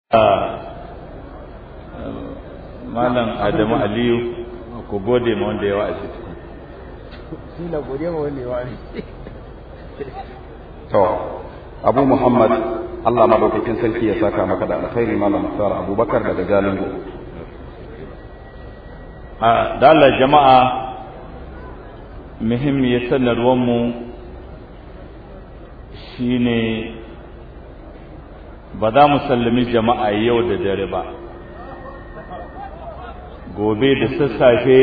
malam adamu aliyu ku gode ma wanda ya wa'azi shi na gode ma wanda ya wa'azi to abu muhammad allah madaukakin sarki ya saka maka da alkhairi malam musar abubakar daga jalingo a dalar jama'a muhimmiyar sanarwarmu shine ba za mu sallami jama'a yau da dare ba gobe da sassafe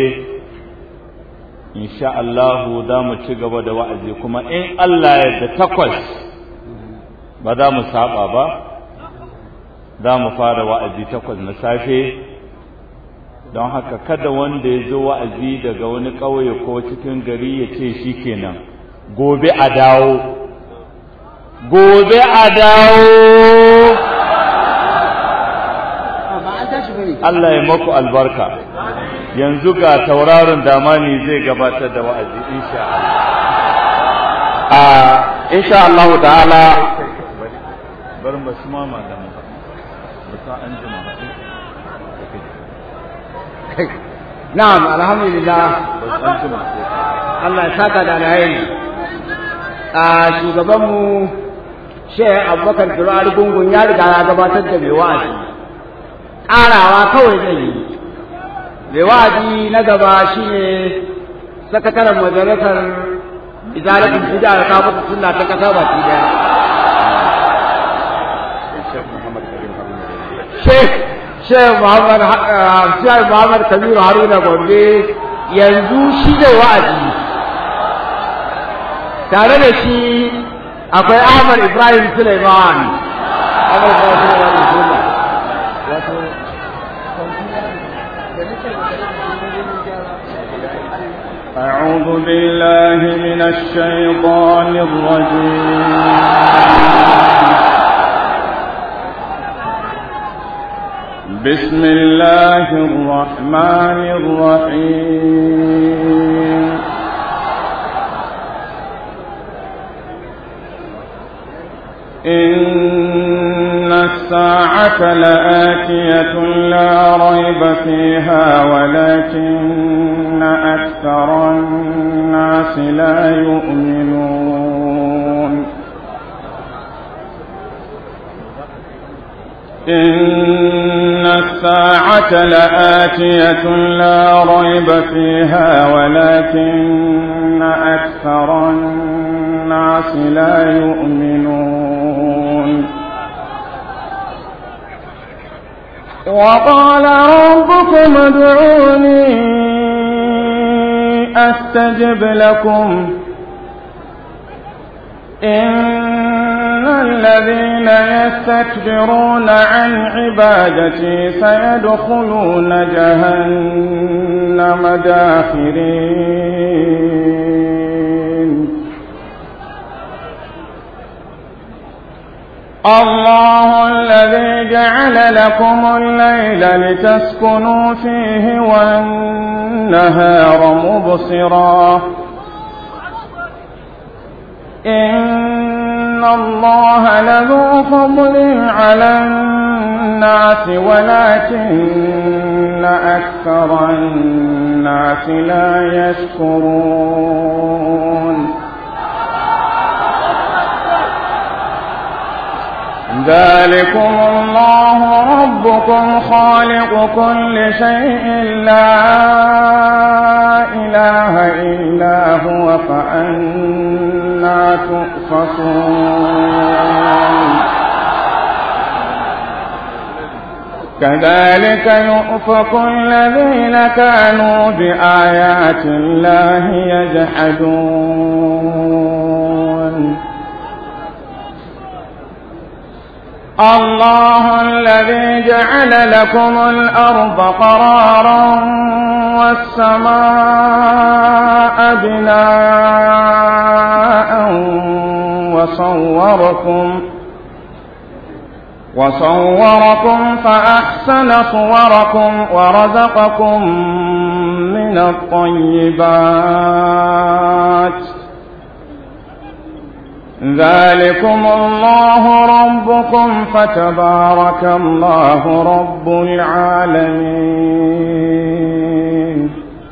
insha Allahu za mu ci gaba da wa'azi kuma in Allah ya da takwas ba za mu saba ba za mu fara wa'azi takwas na safe don haka kada wanda ya zo wa'azi daga wani ƙauye ko cikin gari ya ce shi kenan gobe a dawo gobe a dawo Allah ya maku albarka yanzu ga tauraron damani zai gabatar da wa'azi insha Allah a insha Allah ta'ala bar mu su mama da mu ba ta an jima na'am alhamdulillah ba an jima Allah ya saka da alheri a shugabanmu Sheikh Abubakar Durar Gungun ya riga ya gabatar da mai wa'azi ƙarawa kawai zai yi mai wa'azi na gaba shine sakataren majalisar izalatin bid'a da kafa sunna ta kasa baki daya Sheikh Sheikh Muhammad Sheikh Muhammad Kabiru Haruna Gombe yanzu shi da wa'azi tare da shi akwai Ahmad Ibrahim Suleiman Ahmad Ibrahim Suleiman wato أعوذ بالله من الشيطان الرجيم بسم الله الرحمن الرحيم إن الساعة لآتية لا ريب فيها ولكن أكثر الناس لا يؤمنون إن الساعة لآتية لا ريب فيها ولكن أكثر الناس لا يؤمنون وقال ربكم ادعوني أستجب لكم إن الذين يستكبرون عن عبادتي سيدخلون جهنم داخرين الله الذي جعل لكم الليل لتسكنوا فيه والنهار مبصرا إن الله لذو فضل على الناس ولكن أكثر الناس لا يشكرون ذلكم الله ربكم خالق كل شيء لا إله إلا هو فأنا تؤفكون كذلك يؤفك الذين كانوا بآيات الله يجحدون الله الذي جعل لكم الأرض قرارا والسماء بناء وصوركم وصوركم فأحسن صوركم ورزقكم من الطيبات ذلكم الله ربكم فتبارك الله رب العالمين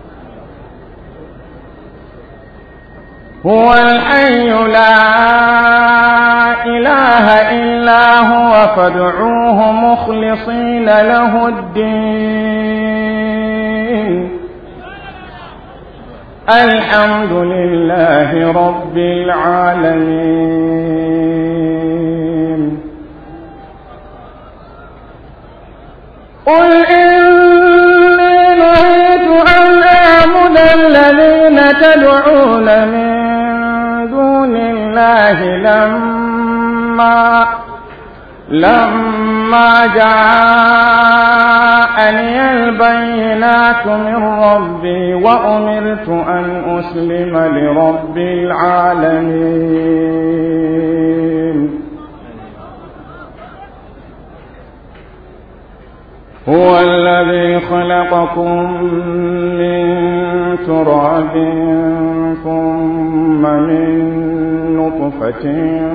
هو الحي لا إله إلا هو فادعوه مخلصين له الدين الحمد لله رب العالمين قل إني نهيت أن أعبد الذين تدعون من دون الله لما لما جاءني البينات من ربي وأمرت أن أسلم لرب العالمين هو الذي خلقكم من تراب ثم من نطفة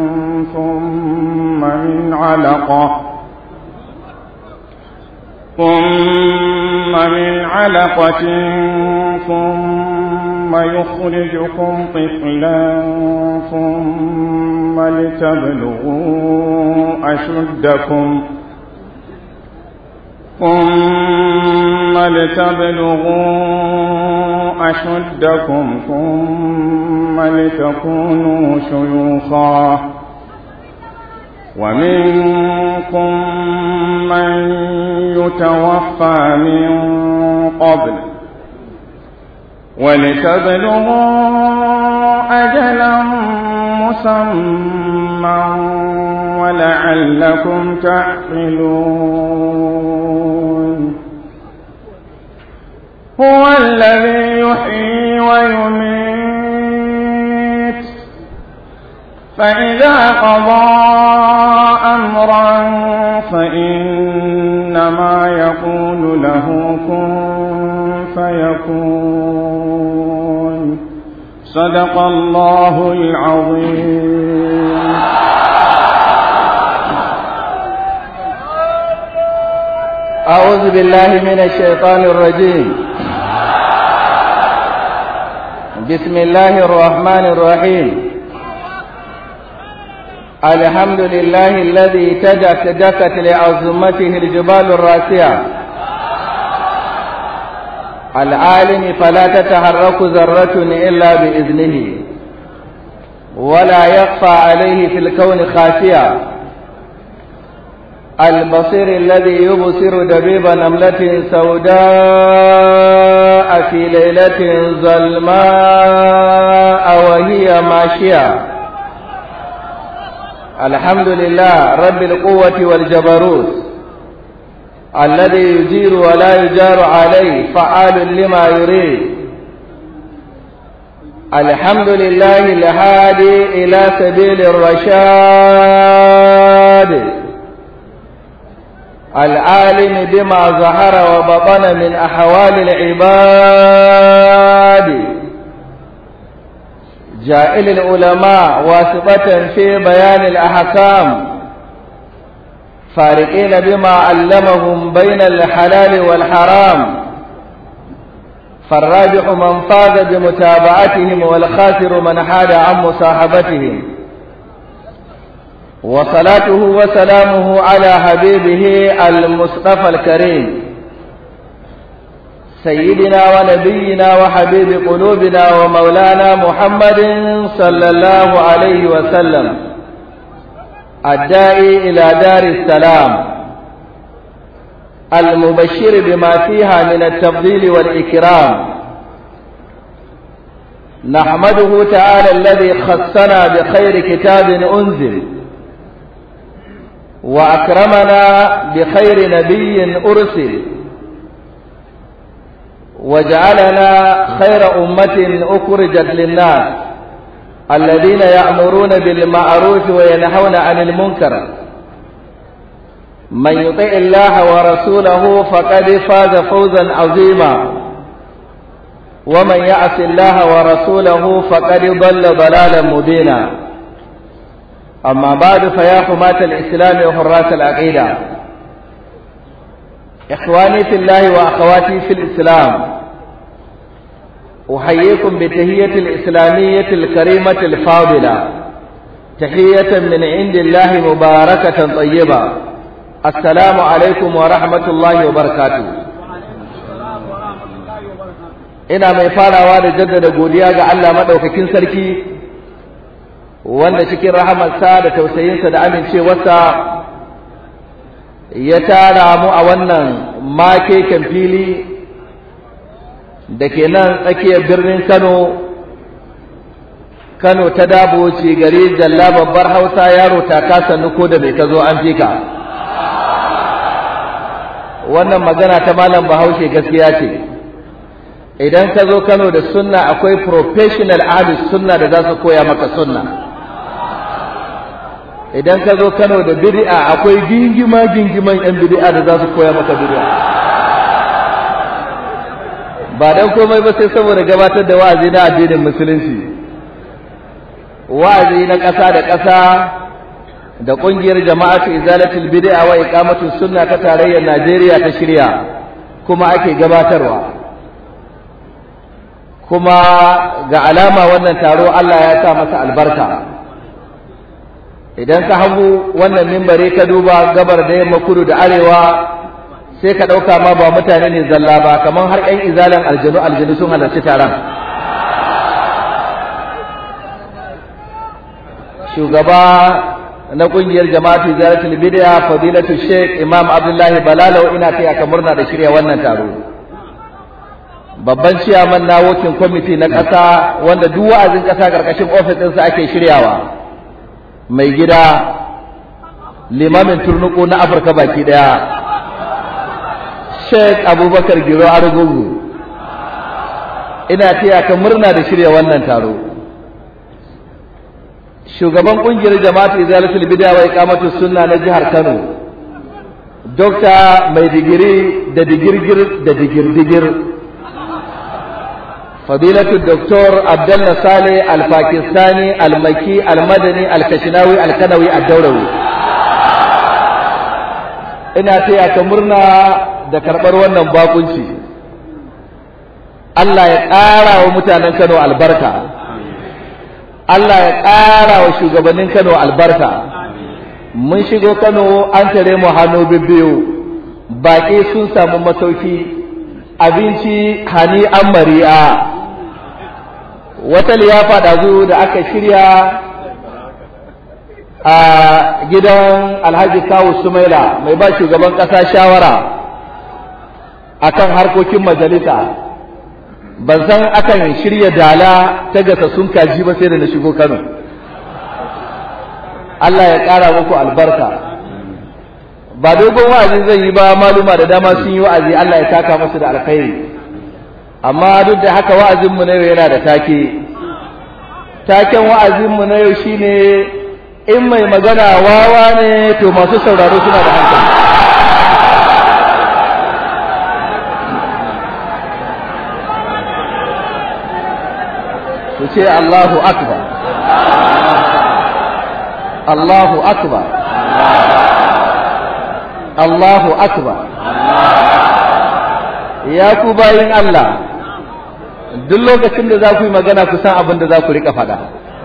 ثم من علقة ثم من علقة ثم يخرجكم طفلا ثم لتبلغوا أشدكم ثم لتبلغوا أشدكم ثم لتكونوا شيوخا ومنكم من يتوفى من قبل ولتبلغوا أجلا مسمى ولعلكم تعقلون هو الذي يحيي ويميت فإذا قضى أمرا فإنما يقول له كن فيكون صدق الله العظيم أعوذ بالله من الشيطان الرجيم بسم الله الرحمن الرحيم الحمد لله الذي تجت دكت لعظمته الجبال الراسية العالم فلا تتحرك ذرة إلا بإذنه ولا يخفى عليه في الكون خافية البصير الذي يبصر دبيب نملة سوداء في ليلة ظلماء وهي ماشية الحمد لله رب القوة والجبروت الذي يجير ولا يجار عليه فعال لما يريد الحمد لله الهادي إلى سبيل الرشاد العالم بما ظهر وبطن من أحوال العباد جائل العلماء واسطة في بيان الأحكام فارقين بما علمهم بين الحلال والحرام فالراجح من فاز بمتابعتهم والخاسر من حاد عن مصاحبتهم وصلاته وسلامه على حبيبه المصطفى الكريم سيدنا ونبينا وحبيب قلوبنا ومولانا محمد صلى الله عليه وسلم الداعي إلى دار السلام المبشر بما فيها من التفضيل والإكرام نحمده تعالى الذي خصنا بخير كتاب أنزل وأكرمنا بخير نبي أرسل وجعلنا خير أمة أخرجت للناس الذين يأمرون بالمعروف وينهون عن المنكر من يطع الله ورسوله فقد فاز فوزا عظيما ومن يعص الله ورسوله فقد ضل ضلالا مبينا أما بعد فيا حماة الإسلام وحراس العقيدة إخواني في الله وأخواتي في الإسلام أحييكم بتهية الإسلامية الكريمة الفاضلة تحية من عند الله مباركة طيبة السلام عليكم ورحمة الله وبركاته ina mai farawa da jaddada godiya ga Allah madaukakin sarki wanda cikin rahamarsa da tausayinsa da amincewarsa ya tara mu a wannan makeken fili da ke nan tsakiyar birnin Kano Kano ta dabo ce gari jalla babbar Hausa yaro ta kasa nuko da bai ka zo an fika wannan magana ta malam Bahaushe gaskiya ce idan ka zo Kano da sunna akwai professional ahlus sunna da za su koya maka sunna idan ka zo Kano da bid'a akwai gingima gingiman yan bid'a da za su koya maka bid'a ba dan komai ba sai saboda gabatar da wa'azi na addinin musulunci wa'azi na ƙasa da ƙasa da ƙungiyar jama'atu izalatul bid'a wa iqamatus sunna ta tarayyar Najeriya ta shirya kuma ake gabatarwa kuma ga alama wannan taro Allah ya sa masa albarka idan ka hagu wannan mimbari ka duba gabar da yamma kudu da arewa sai ka ɗauka ma ba mutane ne zalla ba kamar har 'yan izalan aljanu aljanu sun halarci taron shugaba na ƙungiyar jama'atu zaratul bid'a fadilatu sheikh imam abdullahi balalau ina taya ka murna da shirya wannan taro babban ciyaman na wokin kwamiti na ƙasa wanda duk wa'azin ƙasa ƙarƙashin ofis ɗinsa ake shiryawa mai gida limamin turnuku na afirka baki ɗaya sheikh abubakar giro argungu ina taya ka murna da shirya wannan taro shugaban ƙungiyar jama'atu izalatul bid'a wa iqamatus sunna na jihar kano dokta mai digiri da digirgir da digirdigir فضيلة الدكتور عبد الله صالح الباكستاني المكي المدني الكشناوي الكنوي الدولوي ina taya ka murna da karɓar wannan bakunci Allah ya ƙara wa mutanen Kano albarka Allah ya ƙara wa shugabannin Kano albarka mun shigo Kano an tare mu hannu bibbiyu baƙi sun samu masauki abinci hani an mari'a wata liyafa ɗazu da aka shirya a gidan alhaji kawu sumaila mai ba shugaban ƙasa shawara akan harkokin majalisa ban san akan shirya dala ta gasa sun kaji ba sai da na shigo kano Allah ya ƙara muku albarka ba dogon wa'azi zai yi ba maluma da dama sun yi wa'azi Allah ya taka musu da alkhairi amma duk da haka wa'azinmu na yau yana da take taken wa'azinmu na yau shine in mai magana wawa ne to masu sauraro suna da hankali su ce Allahu akbar Allahu akbar Allahu akbar ya ku bayin Allah duk lokacin da za ku yi magana ku san abin da za ku rika faɗa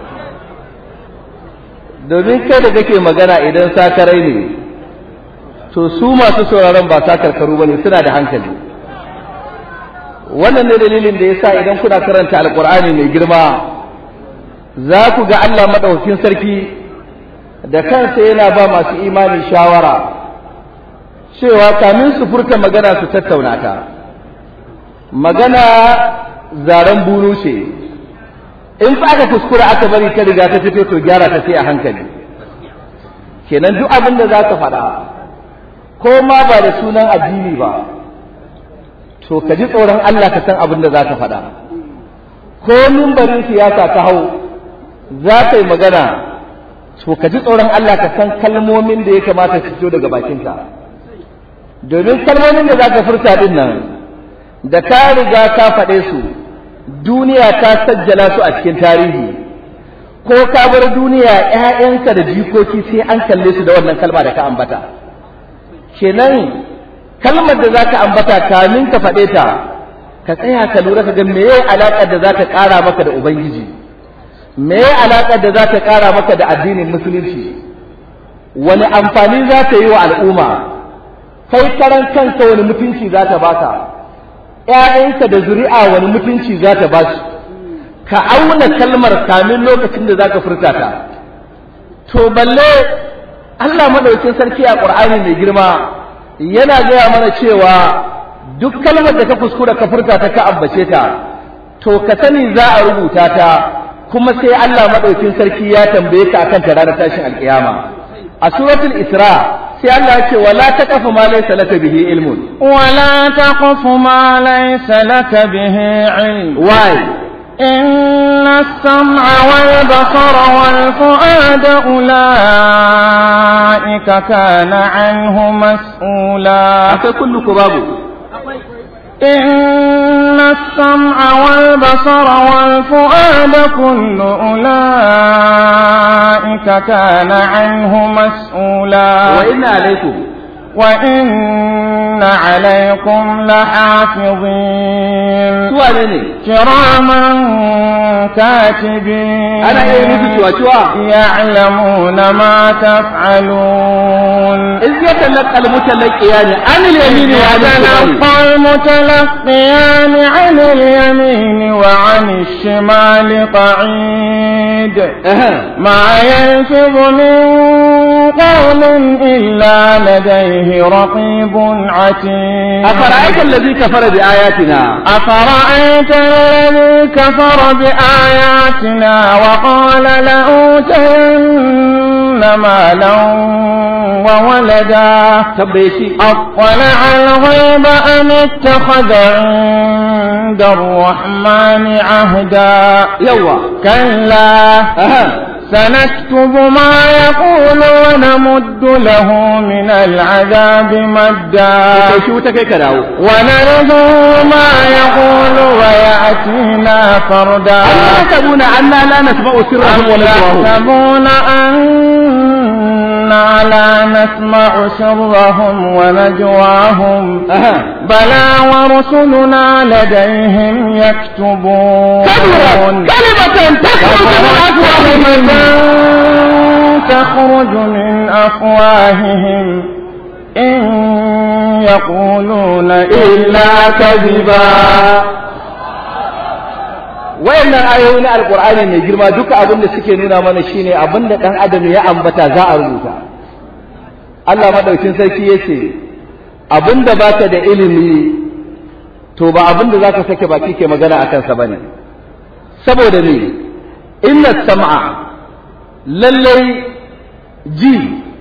domin kai da kake magana idan sakarai ne to su masu sauraron ba sakarkaru ba ne suna da hankali wannan ne dalilin da yasa idan kuna karanta alkur'ani mai girma za ku ga Allah maɗaukakin sarki da kansa yana ba masu imani shawara cewa kamin su furta magana su tattauna ta magana zaren bunu ce in fa aka kuskura aka bari ta riga ta fito to gyara ta sai a hankali kenan duk abin da za ka faɗa ko ma ba da sunan addini ba to ka ji tsoron Allah ka san abin da za ka faɗa ko mimbarin siyasa ka hau za ka yi magana to ka ji tsoron Allah ka san kalmomin da ya kamata su fito daga bakinka domin kalmomin da za ka furta din nan da ka riga ka faɗe su duniya ta sajjala su a cikin tarihi ko ka bar duniya ƴaƴanka da jikoki sai an kalle su da wannan kalma da ka ambata kenan kalmar da zaka ambata kamin ka faɗe ta ka tsaya ka lura ka ga meye alaƙar da za ta ƙara maka da ubangiji meye alaƙar da za ta ƙara maka da addinin musulunci wani amfani za ta yi wa al'umma kai karan kanka wani mutunci za ta baka ƴaƴanka da zuri'a wani mutunci za ta basu ka auna kalmar kamin lokacin da zaka furta ta to balle Allah madaukakin sarki a Qur'ani mai girma yana gaya mana cewa duk kalmar da ka kuskura ka furta ta ka ambace ta to ka sani za a rubuta ta kuma sai Allah madaukakin sarki ya tambaye ka akan ta ranar tashin alkiyama a suratul isra sai Allah ya ce wala taqfu ma laysa laka bihi ilmun ولا تقف ما ليس لك به علم why إن السمع والبصر والفؤاد أولئك كان عنه مسؤولا akai kullu ku babu إن السمع والبصر والفؤاد كل أولئك كان عنه مسؤولا wa inna alaikum وإن عليكم لحافظين su wane ne كراما كاتبين ana iya musu ciwa-ciwa يعلمون ما تفعلون iz yatalaqqa al-mutalaqiyani an al-yamini wa an al-shimali يتلقى المتلقيان عن اليمين وعن الشمال قعيد Aha. ما يلفظ من قول إلا لديه رقيب عتيد أفرأيت الذي كفر بآياتنا أفرأيت الذي كفر بآياتنا وقال لأوتين مالا وولدا تبيشي أطلع الغيب أم اتخذ عند الرحمن عهدا يوا كلا أها سنكتب ما يقول ونمد له من العذاب مدا kai shi wuta kai ka dawo ونرثه ما يقول ويأتينا فردا أم يحسبون أنا لا نسمع سرهم ونجواهم يحسبون أنا لا نسمع سرهم ونجواهم أها بلى ورسلنا لديهم يكتبون كبرت كلمة تخرج من أفواههم تخرج من أفواههم إن يقولون إلا كذبا wayannan ayoyi na alqur'ani mai girma duka abin da suke nuna mana shine abin da dan adam ya ambata za a rubuta Allah madaukin sarki yace abin da baka da ilimi to ba abin da zaka sake baki ke magana akan sa bane saboda ne inna sam'a lallai ji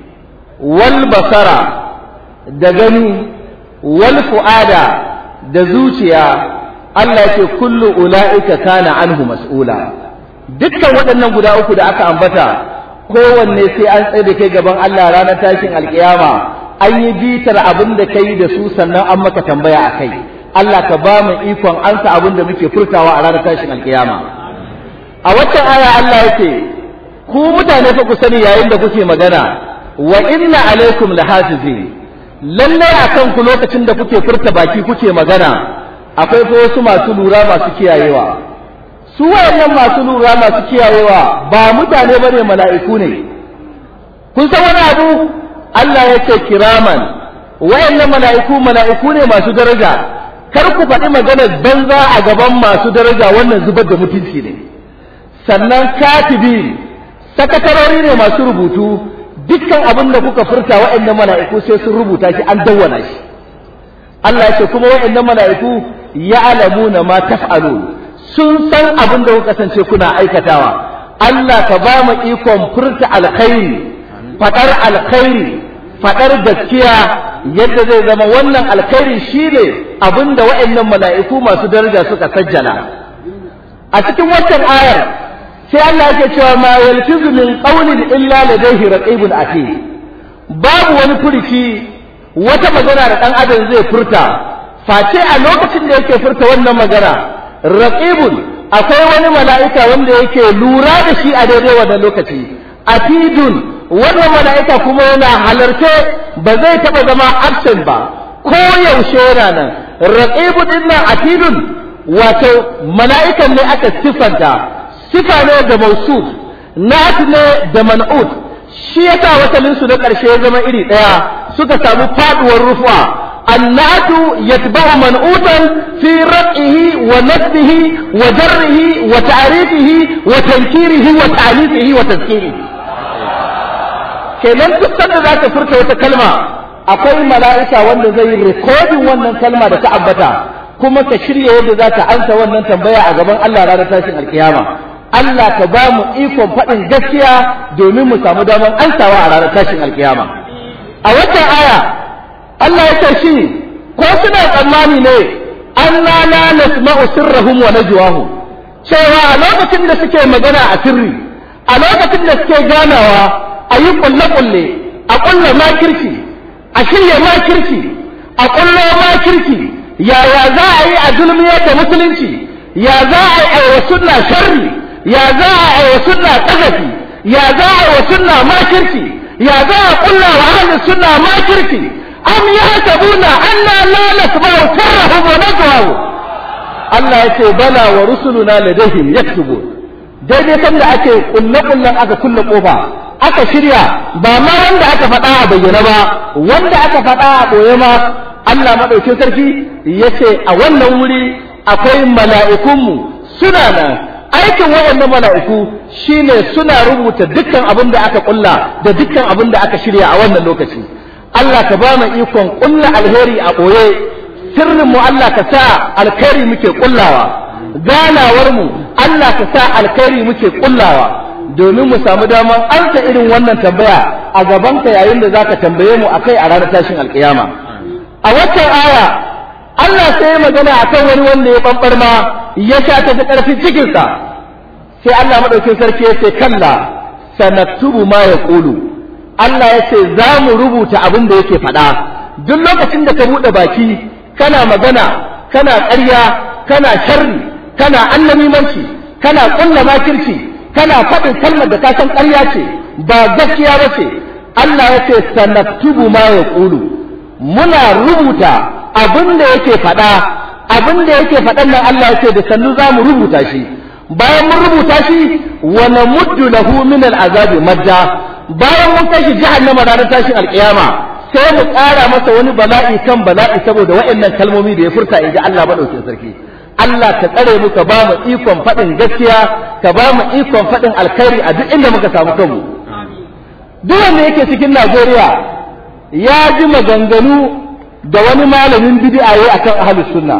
wal basara da gani wal fu'ada da zuciya Allah ce kullu ula'ika kana anhu mas'ula dukkan waɗannan guda uku da aka ambata kowanne sai an tsaye da kai gaban Allah ranar tashin alkiyama an yi bitar abin da kai da su sannan an maka tambaya a kai Allah ka ba mu ikon ansa abin da muke furtawa a ranar tashin alkiyama a waccan aya Allah yake ku mutane fa ku sani yayin da kuke magana wa inna alaikum lahafizin lallai akan ku lokacin da kuke furta baki kuke magana akwai fa wasu masu lura masu kiyayewa su wayannan masu lura masu kiyayewa ba mutane bane mala'iku ne kun san wani abu Allah ya ce kiraman wayannan mala'iku mala'iku ne masu daraja kar ku faɗi maganar banza a gaban masu daraja wannan zubar da mutunci ne sannan katibi sakatarori ne masu rubutu dukkan abin da kuka furta wayannan mala'iku sai sun rubuta shi an dawwana shi Allah ya ce kuma wayannan mala'iku ya'lamuna ma taf'alun sun san abin da kuka kasance kuna aikatawa Allah ka ba mu ikon furta alkhairi fadar alkhairi fadar gaskiya yadda zai zama wannan alkhairi shine abin da wayannan mala'iku masu daraja suka sajjala a cikin wannan ayar sai Allah yake cewa ma yalfizu min qawlin illa ladayhi raqibun atid babu wani furici wata magana da dan adam zai furta face a lokacin da yake furta wannan magana raqibun akwai wani mala'ika wanda yake lura da shi a daidai wannan lokaci atidun wannan mala'ika kuma yana halarce ba zai taɓa zama absent ba ko yaushe yana nan raqibu din nan atidun wato mala'ikan ne aka sifanta sifa ne da mausuf nat ne da man'ut shi yasa wasalin su na ƙarshe ya zama iri ɗaya suka samu faduwar rufa annatu yatba'u man'utan fi raq'ihi wa nasbihi wa jarrihi wa ta'rifihi wa tankirihi wa ta'lifihi wa tazkirihi kenan duk sanda za ka furta wata kalma akwai mala'ika wanda zai yi rikodin wannan kalma da ta ambata kuma ka shirya yadda za ka ansa wannan tambaya a gaban Allah ranar tashin alkiyama Allah ka ba mu ikon faɗin gaskiya domin mu samu damar ansawa a ranar tashin alkiyama a watan aya Allah ya ce shi ko suna tsammani ne anna la nasma'u sirrahum wa najwahum cewa a lokacin da suke magana a sirri a lokacin da suke ganawa a yi kulle-kulle a kulle makirci a shirya makirci a kulle makirci yaya za a yi a zulmiyar da musulunci ya za a yi wa sunna sharri ya za a yi wa sunna ƙazafi ya za a yi wa sunna makirci ya za a kulla wa ahlus sunna makirci am yahsabuna anna la nasma'u sirrahum wa najwahum Allah ya ce bala wa rusuluna ladayhim yaktubun daidai sanda ake kulle-kullen aka kulle kofa aka shirya ba ma wanda aka faɗa a bayyana ba wanda aka faɗa a ɓoye ma Allah maɗaukin sarki ya ce a wannan wuri akwai mala'ikunmu suna nan aikin waɗannan mala'iku shine suna rubuta dukkan abin da aka ƙulla da dukkan abin da aka shirya a wannan lokaci Allah ka ba mu ikon ƙulla alheri a ɓoye sirrinmu Allah ka sa alkhairi muke ƙullawa ganawarmu Allah ka sa alkhairi muke ƙullawa domin mu samu damar ansa irin wannan tambaya a gabanka yayin da zaka tambaye mu akai a ranar tashin alkiyama a waccan aya Allah sai magana akan wani wanda ya bambar ma ya sha ta ta karfin cikin sa sai Allah madaukin sarki ya ce kalla sanaktubu ma yaqulu Allah ya ce za mu rubuta abin da yake faɗa duk lokacin da ka buɗe baki kana magana kana ƙarya kana sharri kana annamimanci kana ƙulla makirci kana faɗin kalmar da ka san ƙarya ce ba gaskiya ba ce Allah ya ce sanaktubu ma ya ƙulu muna rubuta abin da yake faɗa abin da yake faɗan nan Allah ya ce da sannu za mu rubuta shi bayan mun rubuta shi wa namuddu lahu min al'azabi madda bayan mun kai shi jahannama ranar tashin alƙiyama sai mu ƙara masa wani bala'i kan bala'i saboda waɗannan kalmomi da ya furta in ji Allah madaukakin sarki Allah ka tsare mu ka ba mu ikon faɗin gaskiya ka ba mu ikon faɗin alkhairi a duk inda muka samu kanmu duk wanda yake cikin Najeriya ya ji maganganu da wani malamin bid'a yayi akan ahlus sunna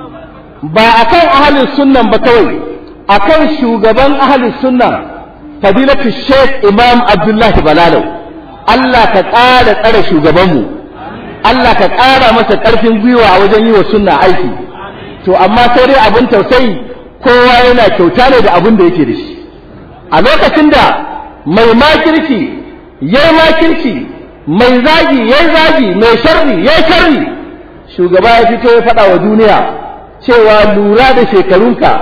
ba akan ahlus sunnan ba kawai akan shugaban ahlus sunna fadilatu Sheikh Imam Abdullahi Balalau Allah ka ƙara tsare shugabanmu Allah ka ƙara masa ƙarfin gwiwa a wajen yi wa sunna aiki to amma sai dai abin tausayi kowa yana kyauta ne da abin da yake da shi a lokacin da mai makirci yayi makirci mai zagi yayi zagi mai sharri yayi sharri shugaba ya fito ya faɗa wa duniya cewa lura da shekarunka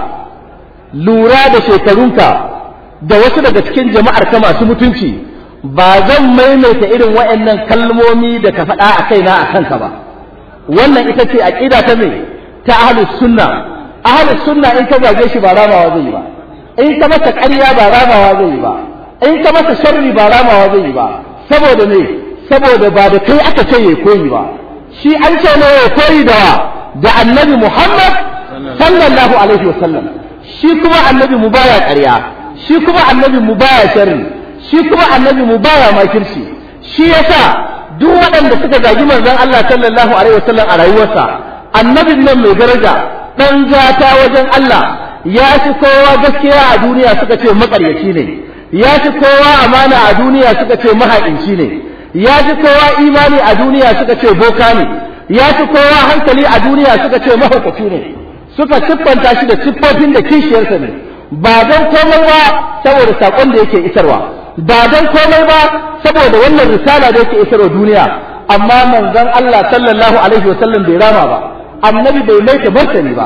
lura da shekarunka da wasu daga cikin jama'ar ka masu mutunci ba zan maimaita irin waɗannan kalmomi da ka faɗa a kaina a kanka ba wannan ita ce aqida ta me ta ahlus sunna ahlus sunna in ka zage shi ba ramawa zai yi ba in ka masa ƙarya ba ramawa zai yi ba in ka masa sharri ba ramawa zai yi ba saboda ne saboda ba da kai aka ce ya koyi ba shi an ce ne ya koyi da da annabi Muhammad sallallahu alaihi wasallam shi kuma annabi mu baya ƙarya shi kuma annabi mu baya sharri shi kuma annabi mu baya makirci shi yasa duk waɗanda suka zagi manzon Allah sallallahu alaihi wasallam a rayuwarsa annabin nan mai daraja dan gata wajen Allah ya fi kowa gaskiya a duniya suka ce makaryaci ne ya fi kowa amana a duniya suka ce mahaƙinci ne ya fi kowa imani a duniya suka ce boka ne ya fi kowa hankali a duniya suka ce mahaukaci ne suka siffanta shi da siffofin da kishiyarsa ne ba don komai ba saboda saƙon da yake isarwa ba don komai ba saboda wannan risala da yake isarwa duniya amma manzon Allah sallallahu alaihi wasallam bai rama ba annabi bai mai ta martani ba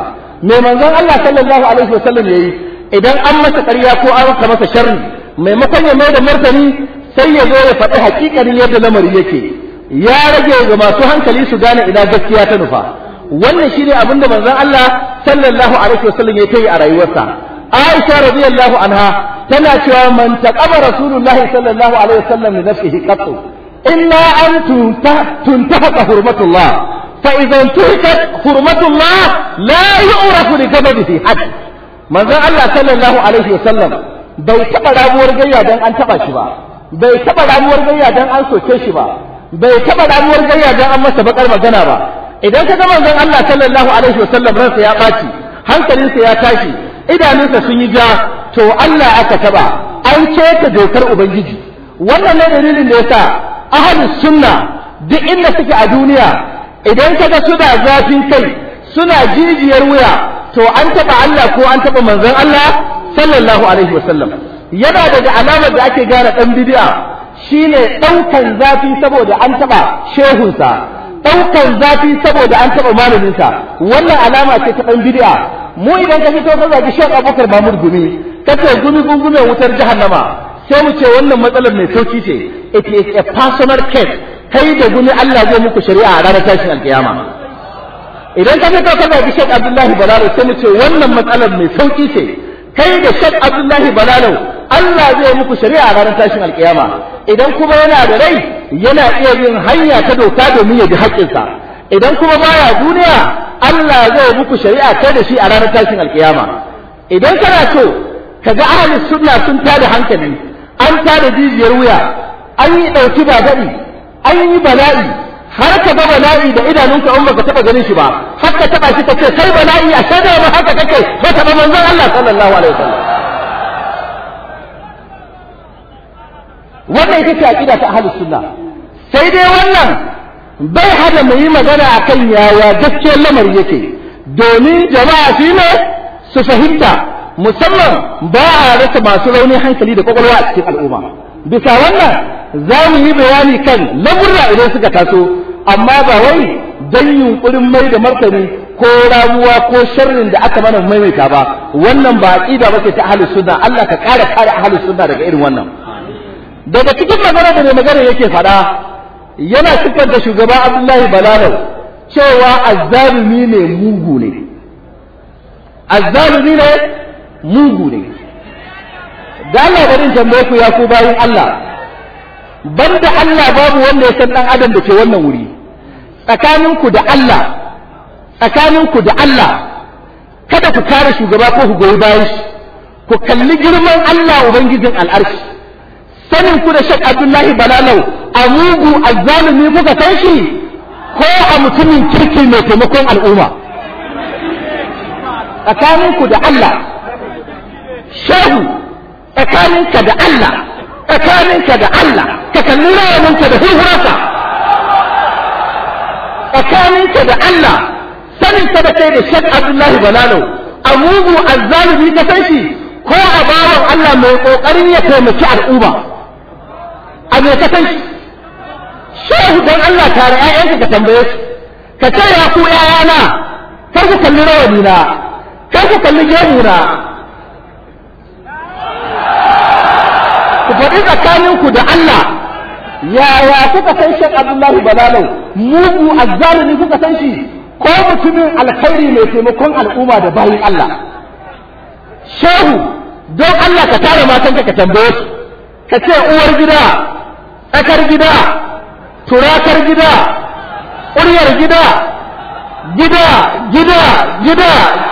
mai manzon Allah sallallahu alaihi wasallam yayi idan an masa ƙarya ko an maka masa sharri maimakon ya mai da martani sai ya zo ya faɗi hakikanin yadda lamari yake ya rage ga masu hankali su gane ina gaskiya ta nufa wannan shine abin da manzon Allah sallallahu alaihi wasallam ya yi a rayuwarsa Aisha radiyallahu anha tana cewa man taqaba rasulullahi sallallahu alaihi wasallam li nafsihi qattu illa an tuntaha hurmatullah fa idan tuhikat hurmatullah la yu'rafu li ghadabihi hadd manzon Allah sallallahu alaihi wasallam bai taba ramuwar gayya dan an taba shi ba bai taba ramuwar gayya dan an soke shi ba bai taba ramuwar gayya dan an masa bakar magana ba idan ka ga manzon Allah sallallahu alaihi wasallam ransa ya baci hankalinsa ya tashi idanunsa sun yi ja to Allah aka taba an keta dokar ubangiji wannan ne dalilin da yasa ahlus sunna duk inda suke a duniya idan ka ga suna zafin kai suna jijiyar wuya to an taba Allah ko an taba manzon Allah sallallahu alaihi wasallam yana daga alamar da ake gane dan bid'a shine daukan zafi saboda an taba shehunsa daukan zafi saboda an taba malaminsa wannan alama ce ta dan bid'a mu idan ka fito ka zagi Sheikh Abubakar Mahmud Gumi kace gumi gungume wutar jahannama sai mu ce wannan matsalar mai sauki ce it is a personal case kai da gumi Allah zai muku shari'a a ranar tashin alkiyama idan ka fito ka zagi Sheikh Abdullahi Balalo sai mu ce wannan matsalar mai sauki ce kai da Sheikh Abdullahi Balalo Allah zai muku shari'a a ranar tashin alkiyama idan kuma yana da rai yana iya bin hanya ta doka domin ya bi haƙƙinsa idan kuma baya duniya Allah zai muku shari'a kai da shi a ranar tashin alkiyama idan kana so kaga ahli sunna sun tada hankali an tada jijiyar wuya an yi dauki ba dadi an yi bala'i har ka ga bala'i da idanunka in baka taba ganin shi ba har ka taba shi ka ce sai bala'i a shaida ma haka kake ko taba manzon Allah sallallahu alaihi wasallam wannan ita ce aqida ta ahlus sunna sai dai wannan bai hada mu yi magana akan yaya gaskiyar lamari yake domin jama'a su ne su fahimta musamman ba a rasa masu rauni hankali da kwakwalwa a cikin al'umma bisa wannan za mu yi bayani kan lamurra idan suka taso amma ba wai don yunkurin mai da martani ko ramuwa ko sharrin da aka mana maimaita ba wannan ba aqida bace ta ahlus sunna Allah ka kare kare ahlus sunna daga irin wannan daga cikin magana da mai magana yake faɗa yana siffar da shugaba Abdullahi Balalau cewa azzalumi ne mugu ne azzalumi ne mugu ne da Allah bari tambaye ku ya ku bayin Allah banda Allah babu wanda ya san dan adam da ke wannan wuri tsakaninku da Allah tsakaninku da Allah kada ku kare shugaba ko ku goyi bayan shi ku kalli girman Allah ubangijin al'arshi sanin ku da Sheikh Abdullahi Balalau a mugu azzalumi kuka san shi ko a mutumin kirki mai taimakon al'umma tsakaninku da Allah shehu tsakaninka da Allah tsakaninka da Allah ka kalli rawaninka da hurhurarka tsakaninka da Allah sanin ka da kai da Sheikh Abdullahi Balalo a mugu azzalimi ka san shi ko a bawan Allah mai kokarin ya taimaki al'umma a me ka san shi shehu don Allah tare ƴaƴanka ka tambaye su ka ce ya ku ƴaƴana kar ku kalli rawani na kar ku kalli gemu na ku faɗi tsakaninku da Allah yaya kuka san Sheikh Abdullahi Balalau mugu azzalimi kuka san shi ko mutumin alkhairi mai taimakon al'umma da bayin Allah shehu don Allah ka tare matanka ka tambaye su ka ce uwar gida tsakar gida turakar gida ƙuryar gida gida gida gida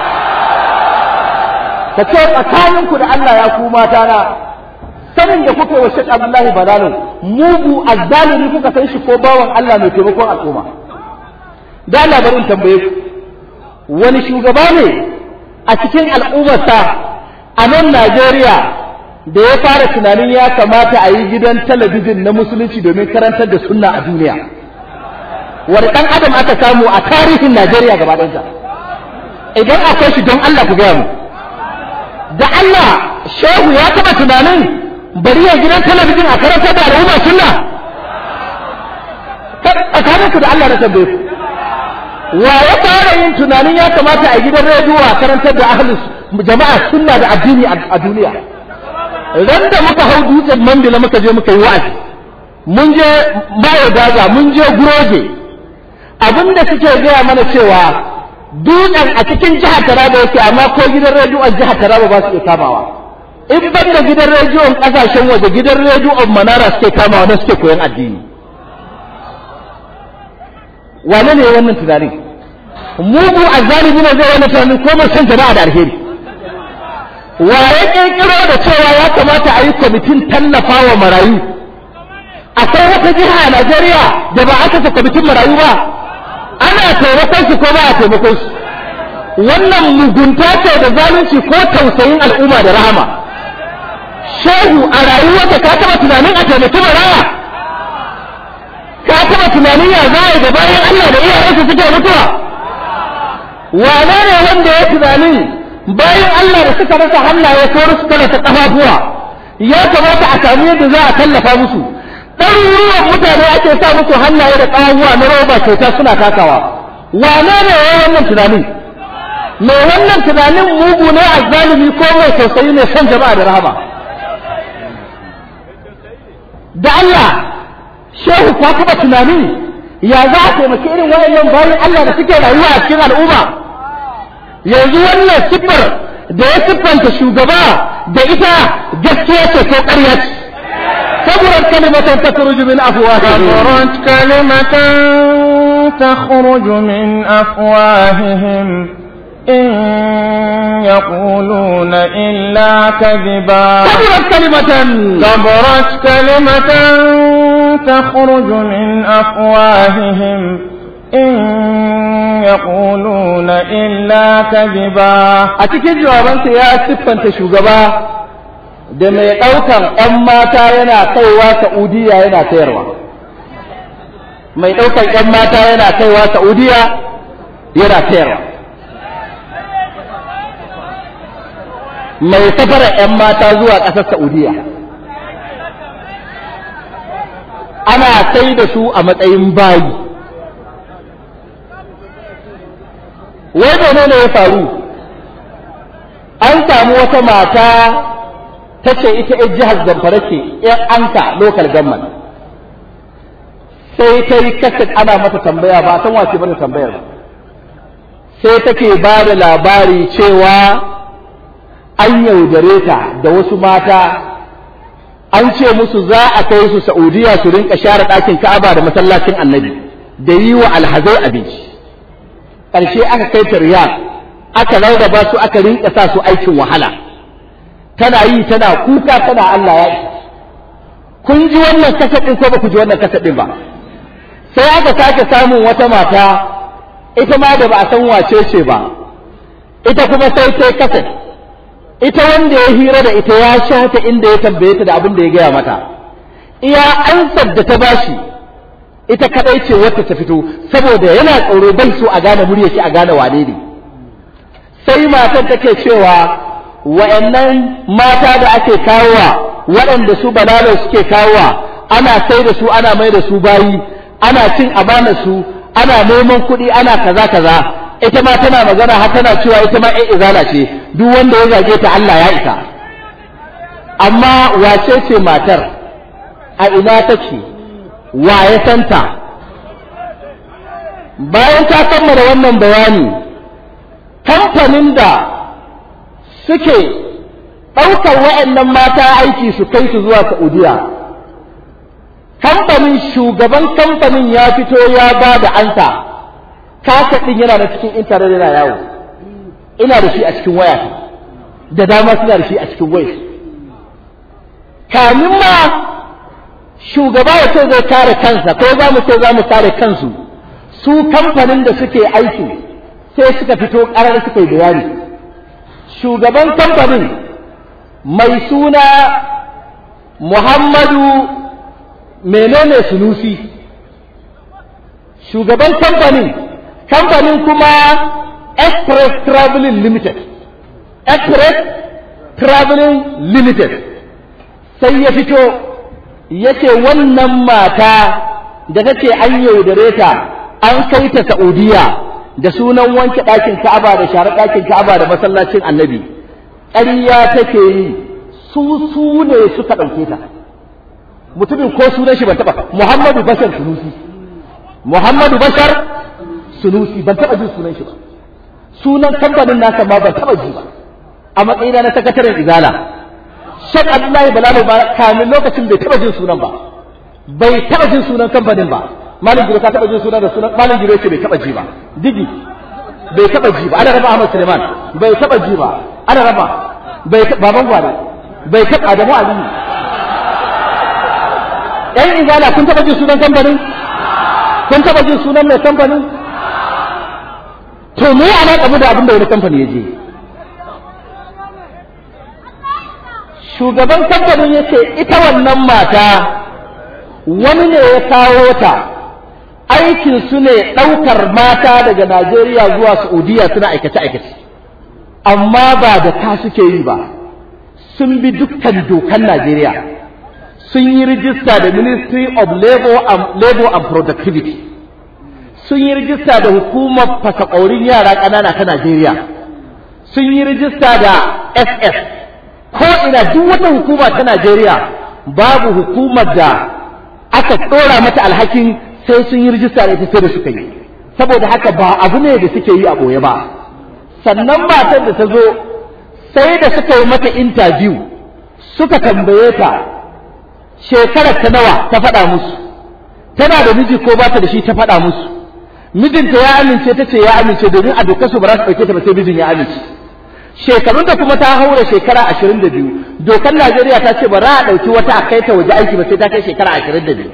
ka ce tsakaninku da Allah ya ku mata na sanin da kuka wa Sheikh Abdullahi Balalo mugu azzalimi kuka san shi ko bawan Allah mai taimakon al'umma da labarin tambaye ku wani shugaba ne a cikin al'ummarsa a nan Najeriya da ya fara tunanin ya kamata a yi gidan talabijin na musulunci domin karantar da sunna a duniya wani ɗan adam aka samu a tarihin Najeriya gaba ɗansa idan akwai shi don Allah ku gaya mu da Allah shehu ya taɓa tunanin bari ya gidan talabijin a karantar da al'umma sunna tsakaninku da Allah na tambaye ku wa ya fara yin tunanin ya kamata a gidan rediyo a karantar da ahlus jama'a sunna da addini a duniya ran da muka hau dutsen mandila muka je muka yi wa'azi mun je bayo daga mun je guroje abinda suke gaya mana cewa dutsen a cikin jihar Taraba yake amma ko gidan rediyon jihar Taraba ba su iya kamawa in ban da gidan rediyon kasashen waje gidan rediyon Manara suke kamawa na suke koyon addini wane ne wannan tunanin mugu azzalimi ne zai wannan tunanin ko mai san jama'a da alheri wa ya kirkiro da cewa ya kamata a yi kwamitin tallafa wa marayu akwai wata jiha a Najeriya da ba aka sa kwamitin marayu ba ana taimakon su ko ba a taimakon su wannan mugunta ce da zalunci ko tausayin al'umma da rahama shehu a rayuwarka ka taba tunanin a taimaki maraya ka taba tunanin ya za a da bayan Allah da iyayensu suke mutuwa wane ne wanda ya tunanin bayan Allah da suka rasa hannaye ko suka rasa kafafuwa ya kamata a samu yadda za a tallafa musu ɗaruruwan mutane ake sa musu hannaye da ƙawuwa na roba kyauta suna takawa wane ne ya wannan tunanin mai wannan tunanin mugu ne a zalimi ko mai tausayi ne son jama'a da rahama da Allah shehu ka taɓa tunani ya za a taimaki irin wayannan bayan Allah da suke rayuwa a cikin al'umma yanzu wannan siffar da ya siffanta shugaba da ita gaskiya ce ko ƙarya ce كبرت كلمة تخرج من أفواههم كبرت كلمة تخرج من أفواههم إن يقولون إلا كذبا كبرت كلمة كبرت كلمة تخرج من أفواههم إن يقولون إلا كذبا أتكي جوابا يا سفن تشوغبا da mai ɗaukan ‘yan mata yana kaiwa Saudiya yana sayarwa. Mai ɗaukan ‘yan mata yana kaiwa Saudiya yana sayarwa. Mai safara ‘yan mata zuwa ƙasar Saudiya. Ana sai da su a matsayin bayi. Wai menene ya faru? An samu wata mata ta ce ita ‘yan jihar zamfara ce ‘yan anka local government sai ta yi kaset ana mata tambaya ba san wace bane tambayar ba sai take ba da labari cewa an yaudare ta da wasu mata an ce musu za a kai su Saudiya su rinka share ɗakin Ka'aba da masallacin Annabi da yi wa alhazai abinci ƙarshe aka kai ta Riyadh aka rarraba su aka rinka sa su aikin wahala tana yi tana kuka tana Allah ya isa kun ji wannan kasadin ko ba ku ji wannan kasadin ba sai aka sake samun wata mata ita ma da ba a san wace ce ba ita kuma sai sai kasad ita wanda ya hira da ita ya sha ta inda ya tambaye ta da abin da ya gaya mata iya ansar da ta bashi ita kadai ce wacce ta fito saboda yana tsoro bai so a gane murya shi a gane wane ne sai matar take cewa wa'annan mata da ake kawowa waɗanda su balalar suke kawowa ana sai da su ana mai da su bayi ana cin amanar su ana neman kuɗi ana kaza kaza ita ma tana magana har tana cewa ita ma ƴan izala ce duk wanda ya zage ta Allah ya isa amma wace ce matar a ina take wa ya santa bayan ta kammala wannan bayani kamfanin da suke ɗaukar wa'annan mata aiki su kai su zuwa Saudiya. Kamfanin shugaban kamfanin ya fito ya ba da ansa, kasa ɗin yana da cikin intanet yana yawo, ina da shi a cikin waya da dama suna da shi a cikin waya. Kamin ma shugaba ya ce zai kare kansa ko za mu ce za mu kare kansu, su kamfanin da suke aiki sai suka fito ƙarar suka yi bayani. shugaban kamfanin mai suna Muhammadu menene sunusi shugaban kamfanin kamfanin kuma Express Traveling Limited Express Traveling Limited sai ya fito ya ce wannan mata da take an yaudare ta an kai ta Saudiya da sunan wanke ɗakin Ka'aba da share ɗakin Ka'aba da masallacin Annabi ƙarya take yi su su ne suka ɗauke ta mutumin ko sunan shi ban taɓa Muhammadu Bashar Sunusi Muhammadu Bashar Sunusi ban taɓa jin sunan shi ba sunan kamfanin nasa ma ban taɓa ji ba a matsayina na sakataren Izala Shek Abdullahi Balalo ba kamin lokacin bai taɓa jin sunan ba bai taɓa jin sunan kamfanin ba Malam Giro ka taɓa jin sunan da sunan Malam Giro yake bai taɓa ji ba digi bai taɓa ji ba ana raba Ahmad Suleiman bai taɓa ji ba ana raba bai baban gware bai taɓa Adamu Aliyu ‘yan izala kun taɓa jin sunan kamfanin? Kun taɓa jin sunan mai kamfanin? To me ya alaƙa da abin da wani kamfani ya je? Shugaban kamfanin ya ce ita wannan mata wani ne ya kawo ta aikin su ne ɗaukar mata daga Najeriya zuwa Saudiya suna aikace-aikace. Amma ba da ka suke yi ba, sun bi dukkan dokan Najeriya. sun yi rijista da Ministry of Labor and, Labor and Productivity sun yi rijista da hukumar fasakaurin yara ƙanana ta Najeriya sun yi rijista da SS ko ina duk wata hukuma ta Najeriya babu hukumar da aka ɗora mata alhakin sai sun yi rijista da ita sai da suka yi saboda haka ba abu ne da suke yi a ɓoye ba sannan matar da ta zo sai da suka yi mata interview suka tambaye ta shekarar ta nawa ta faɗa musu tana da miji ko ba ta da shi ta faɗa musu mijinta ya amince ta ce ya amince domin a dokar su ba za su ɗauke ta ba sai mijin ya amince shekarun ta kuma ta haura shekara ashirin da biyu dokar Najeriya ta ce ba za a ɗauki wata a kai ta waje aiki ba sai ta kai shekara ashirin da biyu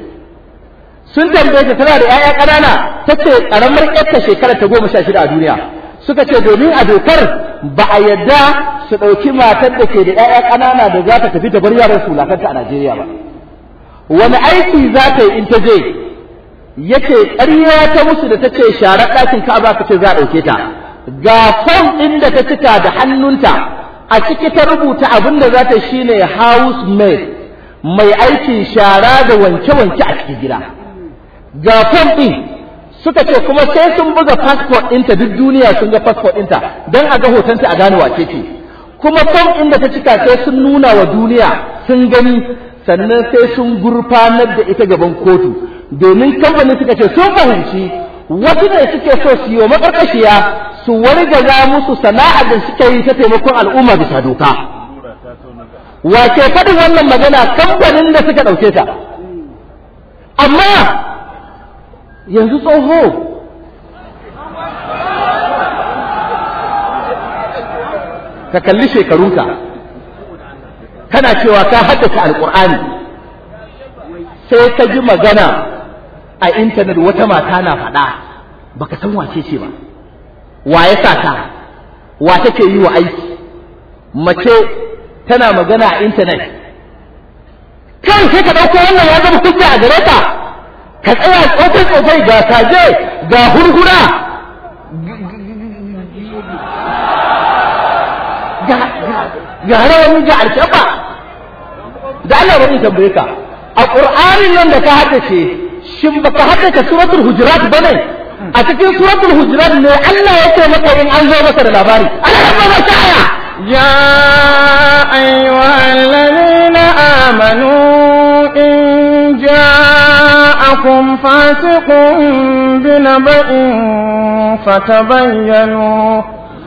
sun tambaye ta tana da 'ya'ya ƙanana ta ce ƙaramar ƴarta shekara ta goma sha shida a duniya suka ce domin a dokar ba a yadda su ɗauki matar da ke da 'ya'ya ƙanana da za ta tafi ta bar yaran su lakanta a Najeriya ba wani aiki za ta yi in ta je yake ƙarya ta musu da ta ce share ɗakin Ka'aba ka ce za a ɗauke ta ga fom ɗin da ta cika da hannunta a ciki ta rubuta abin da za ta shi ne house maid mai aikin shara da wanke-wanke a cikin gida ga fom ɗin suka ce kuma sai sun buga passport ɗinta duk duniya sun ga passport ɗinta don a ga hotonta a gane wace ce kuma fom ɗin da ta cika sai sun nuna wa duniya sun gani sannan sai sun gurfanar da ita gaban kotu domin kamfanin suka ce sun fahimci wasu ne suke so su yi wa makarkashiya su wargaza musu sana'ar da suke yi ta taimakon al'umma bisa doka wace faɗin wannan magana kamfanin da suka ɗauke ta amma yanzu tsoho ka kalli shekarunka kana cewa ka haddace alkur'ani sai ka ji magana a intanet wata mata na faɗa baka san wace ce ba wa ya sa ta wa take yi wa aiki mace tana magana a intanet kan sai ka ɗauko wannan ya zama hujja a gare ka ka tsaya tsofai tsofai ga kaje ga hurhura ga rawani ga alkyaba da Allah bari tambaye ka a Qur'anin nan da ka haddace shin baka haddace suratul hujurat bane a cikin suratul hujurat ne Allah ya ce maka in an zo maka da labari ana rabba maka aya يا أيها الذين آمنوا إن جاءكم فاسق بنبأ فتبينوا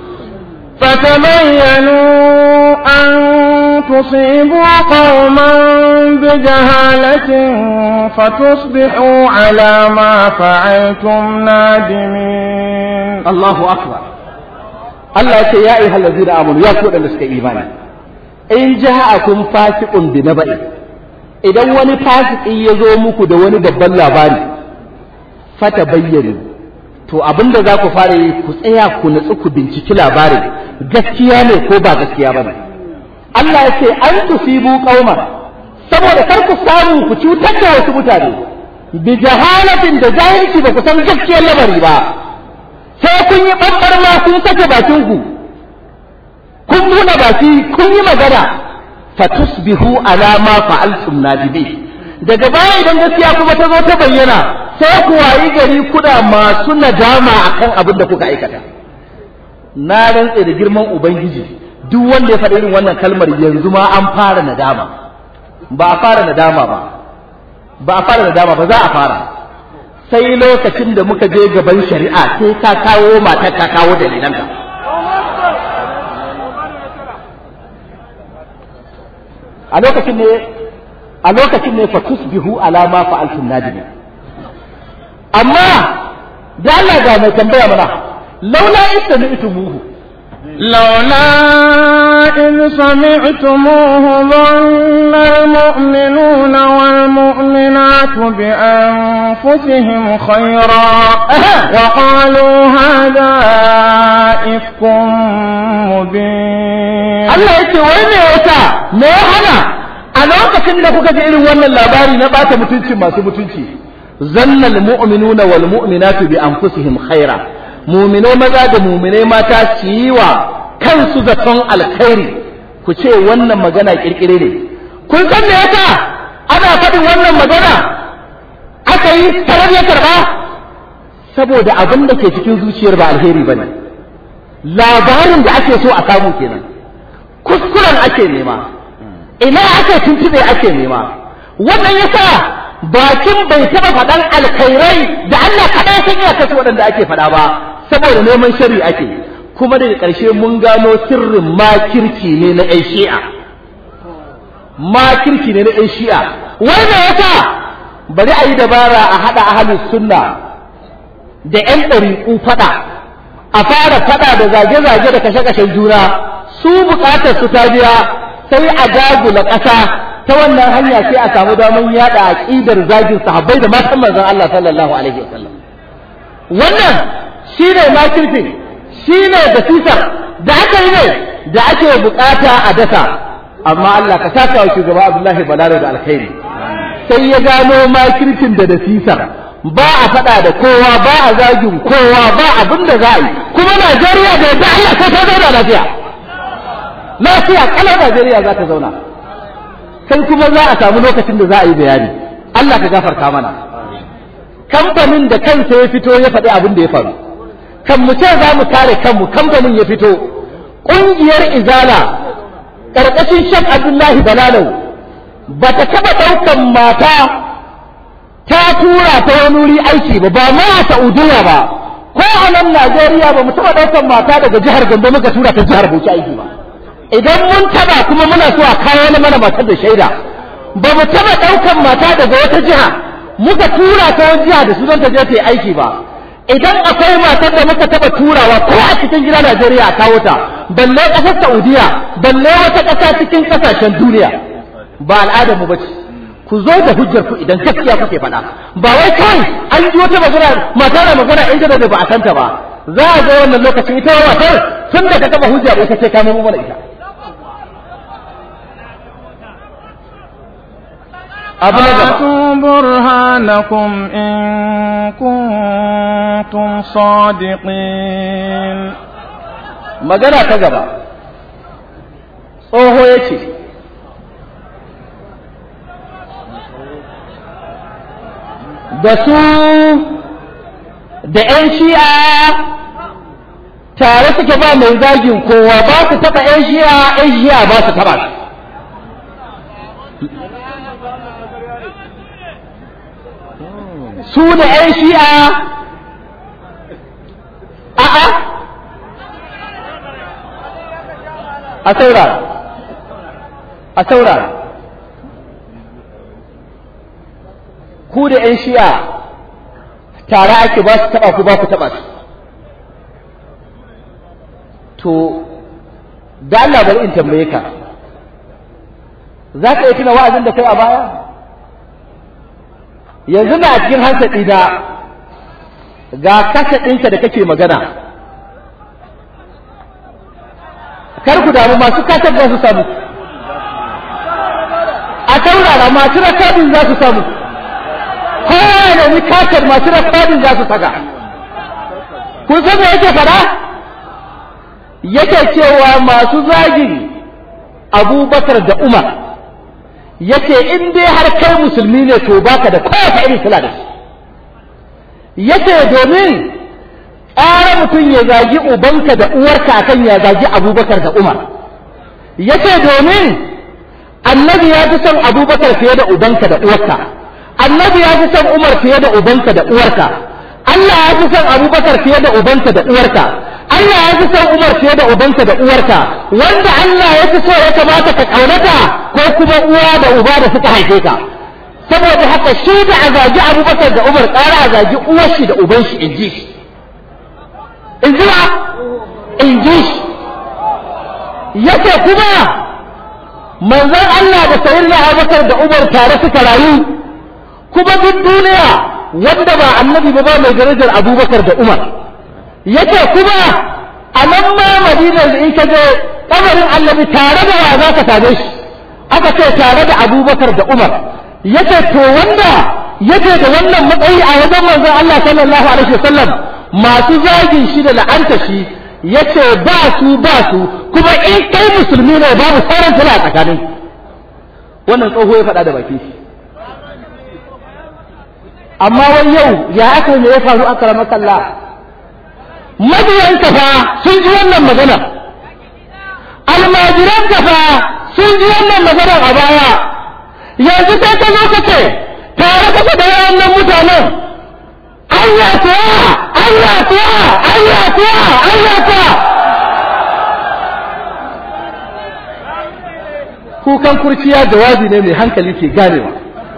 فتبينوا أن تصيبوا قوما بجهالة فتصبحوا على ما فعلتم نادمين الله أكبر Allah ya ce ya ayyuha allazina amanu ya ku wadanda suka imani in ja'akum fasiqun bi naba'i idan wani fasiki ya zo muku da wani babban labari fata bayyana to abinda za ku fara yi ku tsaya ku natsu ku binciki labarin gaskiya ne ko ba gaskiya ba ne Allah ya ce an tusibu qauman saboda kar ku samu ku cutar da wasu mutane bi jahalatin da jahilci ba ku san gaskiyar lamari ba sai kun yi ɓanɓar ma kun sake bakin ku kun nuna baki kun yi magana fa tusbihu ala ma fa'altum nadibi daga baya idan gaskiya kuma ta zo ta bayyana sai ku wayi gari kuna masu nadama akan abin da kuka aikata na rantse da girman ubangiji duk wanda ya faɗi irin wannan kalmar yanzu ma an fara nadama ba a fara nadama ba ba a fara nadama ba za a fara sai lokacin da muka je gaban shari'a sai ka kawo matar ka kawo dalilanka a lokacin ne a lokacin ne fa tusbihu ala ma fa'altum nadimin amma da Allah ga mai tambaya mana laula istami'tumuhu لولا إذ سمعتموه ظن المؤمنون والمؤمنات بأنفسهم خيرا وقالوا هذا إفك مبين Allah yake wai me yasa me ya hana a lokacin da kuka ji irin wannan labari na bata mutunci masu mutunci zannal mu'minuna wal mu'minatu bi anfusihim khaira mu'minai maza da mu'minai mata su yi wa kansu zaton alkhairi ku ce wannan magana kirkire ne kun san me yasa ana faɗin wannan magana aka yi tarar ya karba saboda abin da ke cikin zuciyar ba alheri bane labarin da ake so a samu kenan kuskuren ake nema ina ake tuntube ake nema wannan yasa bakin bai taba faɗan alkhairai da Allah kaɗai san iya kasu waɗanda ake faɗa ba saboda neman shari ake kuma daga ƙarshe mun gano sirrin makirci ne na ƴan shi'a makirci ne na ƴan shi'a wannan yasa bari a yi dabara a haɗa ahalus sunna da ƴan ɗariƙu faɗa a fara faɗa da zage-zage da kashe-kashen juna su bukatar su ta biya sai a dagula ƙasa ta wannan hanya sai a samu damar yada aqidar zagin sahabbai da matan manzon Allah sallallahu alaihi wasallam wannan shine makirfin shine da sisar da aka yi ne da ake bukata a dasa amma Allah ka saka wa shugaba Abdullahi Balaro da alkhairi sai ya gano makirfin da da sisar ba a faɗa da kowa ba a zagin kowa ba abin da za a yi kuma Najeriya da yadda Allah sai ta zauna lafiya lafiya kalar Najeriya za ta zauna sai kuma za a samu lokacin da za a yi bayani Allah ka gafarta mana kamfanin da kansa ya fito ya faɗi abin da ya faru kan mu ce za mu kare kanmu kamfanin ya fito ƙungiyar izala ƙarƙashin shek abdullahi balalau ba ta taɓa ɗaukan mata ta tura ta wani wuri aiki ba ba ma a saudiya ba ko a nan najeriya ba mu taɓa ɗaukan mata daga jihar gombe muka tura ta jihar bauchi aiki ba idan mun taba kuma muna so a kawo na mana matar da shaida ba mu taba daukan mata daga wata jiha muka tura ta wani jiha da sunan ta je ta yi aiki ba idan akwai matar da muka taba turawa ko a cikin gida Najeriya a kawo ta balle kasar Saudiya balle wata kasa cikin kasashen duniya ba al'adar mu bace ku zo da hujjar ku idan gaskiya kuke faɗa ba wai kai an ji wata magana mata na magana inda da ba a santa ba za a ga wannan lokacin ita matar tun da ka taba hujja ba ita ce ka mu mana ita هاتوا برهانكم إن كنتم صادقين magana ta gaba tsoho ya ce da su da 'yan shi'a tare suke ba mai zagin kowa ba su taɓa 'yan shi'a 'yan shi'a ba su taɓa su da 'yan shi'a a'a a saurara a saurara ku da 'yan shi'a tare ake ba su taɓa ku ba ku taɓa su to da Allah bari in tambaye ka za ka yi tuna wa'azin da kai a baya yanzu na cikin hankali na ga kasa ɗinka da kake magana kar ku damu masu kasar za su samu a taurara masu rakadin za su samu kowa ne ni kasar masu rakadin za su saka kun san me yake fada yake cewa masu zagin abubakar da umar yace in dai har kai musulmi ne to baka da kowace irin sila da shi yace domin ƙara mutum ya zagi ubanka da uwarka akan ya zagi abubakar da umar yace domin annabi ya fi son abubakar fiye da ubanka da uwarka annabi ya fi son umar fiye da ubanka da uwarka Allah ya fi son abubakar fiye da ubanka da uwarka Allah ya fi son umar fiye da ubanka da uwarka wanda Allah ya fi so ya kamata ka ƙaunata ko kuma uwa da uba da suka haife ka saboda haka shi da a zagi abubakar da umar ƙara a zagi uwar shi da uban shi in ji shi in ji ba in ji shi yace kuma manzon Allah da sayyidina abubakar da umar tare suka rayu kuma duk duniya wanda ba annabi ba ba mai darajar abubakar da umar yace kuma a nan ma madinar da in ka je kamarin annabi tare da wa za ka same shi aka ce tare da abubakar da umar yace to wanda yake da wannan matsayi a wajen manzon Allah sallallahu alaihi wasallam masu zagin shi da la'anta shi yace ba su ba su kuma in kai musulmi ne babu sauran tana tsakanin wannan tsoho ya faɗa da baki shi amma wai yau ya aka me ya faru a karamar kalla mabiyan kafa sun ji wannan magana almajiran kafa sun ji wannan magana a baya yanzu sai ka zo ka ce tare kasa da wannan mutanen Allah kuwa Allah kuwa Allah kuwa Allah kuwa kukan kurciya jawabi ne mai hankali ke ganewa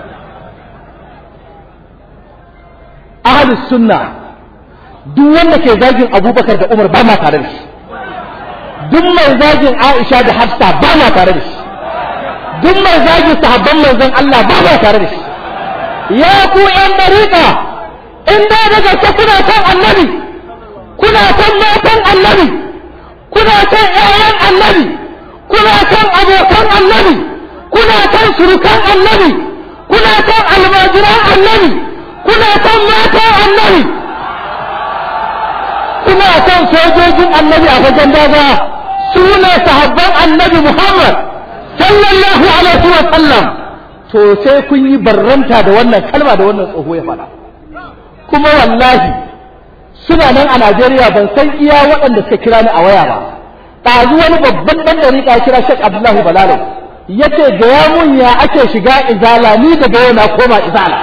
ahlus sunna duk wanda ke zagin abubakar da umar ba ma tare da shi duk mai zagin aisha da hafsa ba ma tare da shi duk mai zagin sahabban manzon Allah ba ma tare da shi ya ku yan dariƙa in da daga ta kuna kan annabi kuna kan matan annabi kuna kan ƴaƴan annabi kuna kan abokan annabi kuna kan surukan annabi kuna kan almajiran annabi kuna kan matan annabi kuna kan sojojin annabi a fagen daga su ne sahabban annabi Muhammad sallallahu alaihi wa sallam to sai kun yi barranta da wannan kalma da wannan tsoho ya faɗa kuma wallahi suna nan a Najeriya ban san iya waɗanda suka kira ni a waya ba ɗazu wani babban ɗan ɗariƙa kira Sheikh Abdullahi Balalo yace ga ya mun ya ake shiga izala ni daga yau na koma izala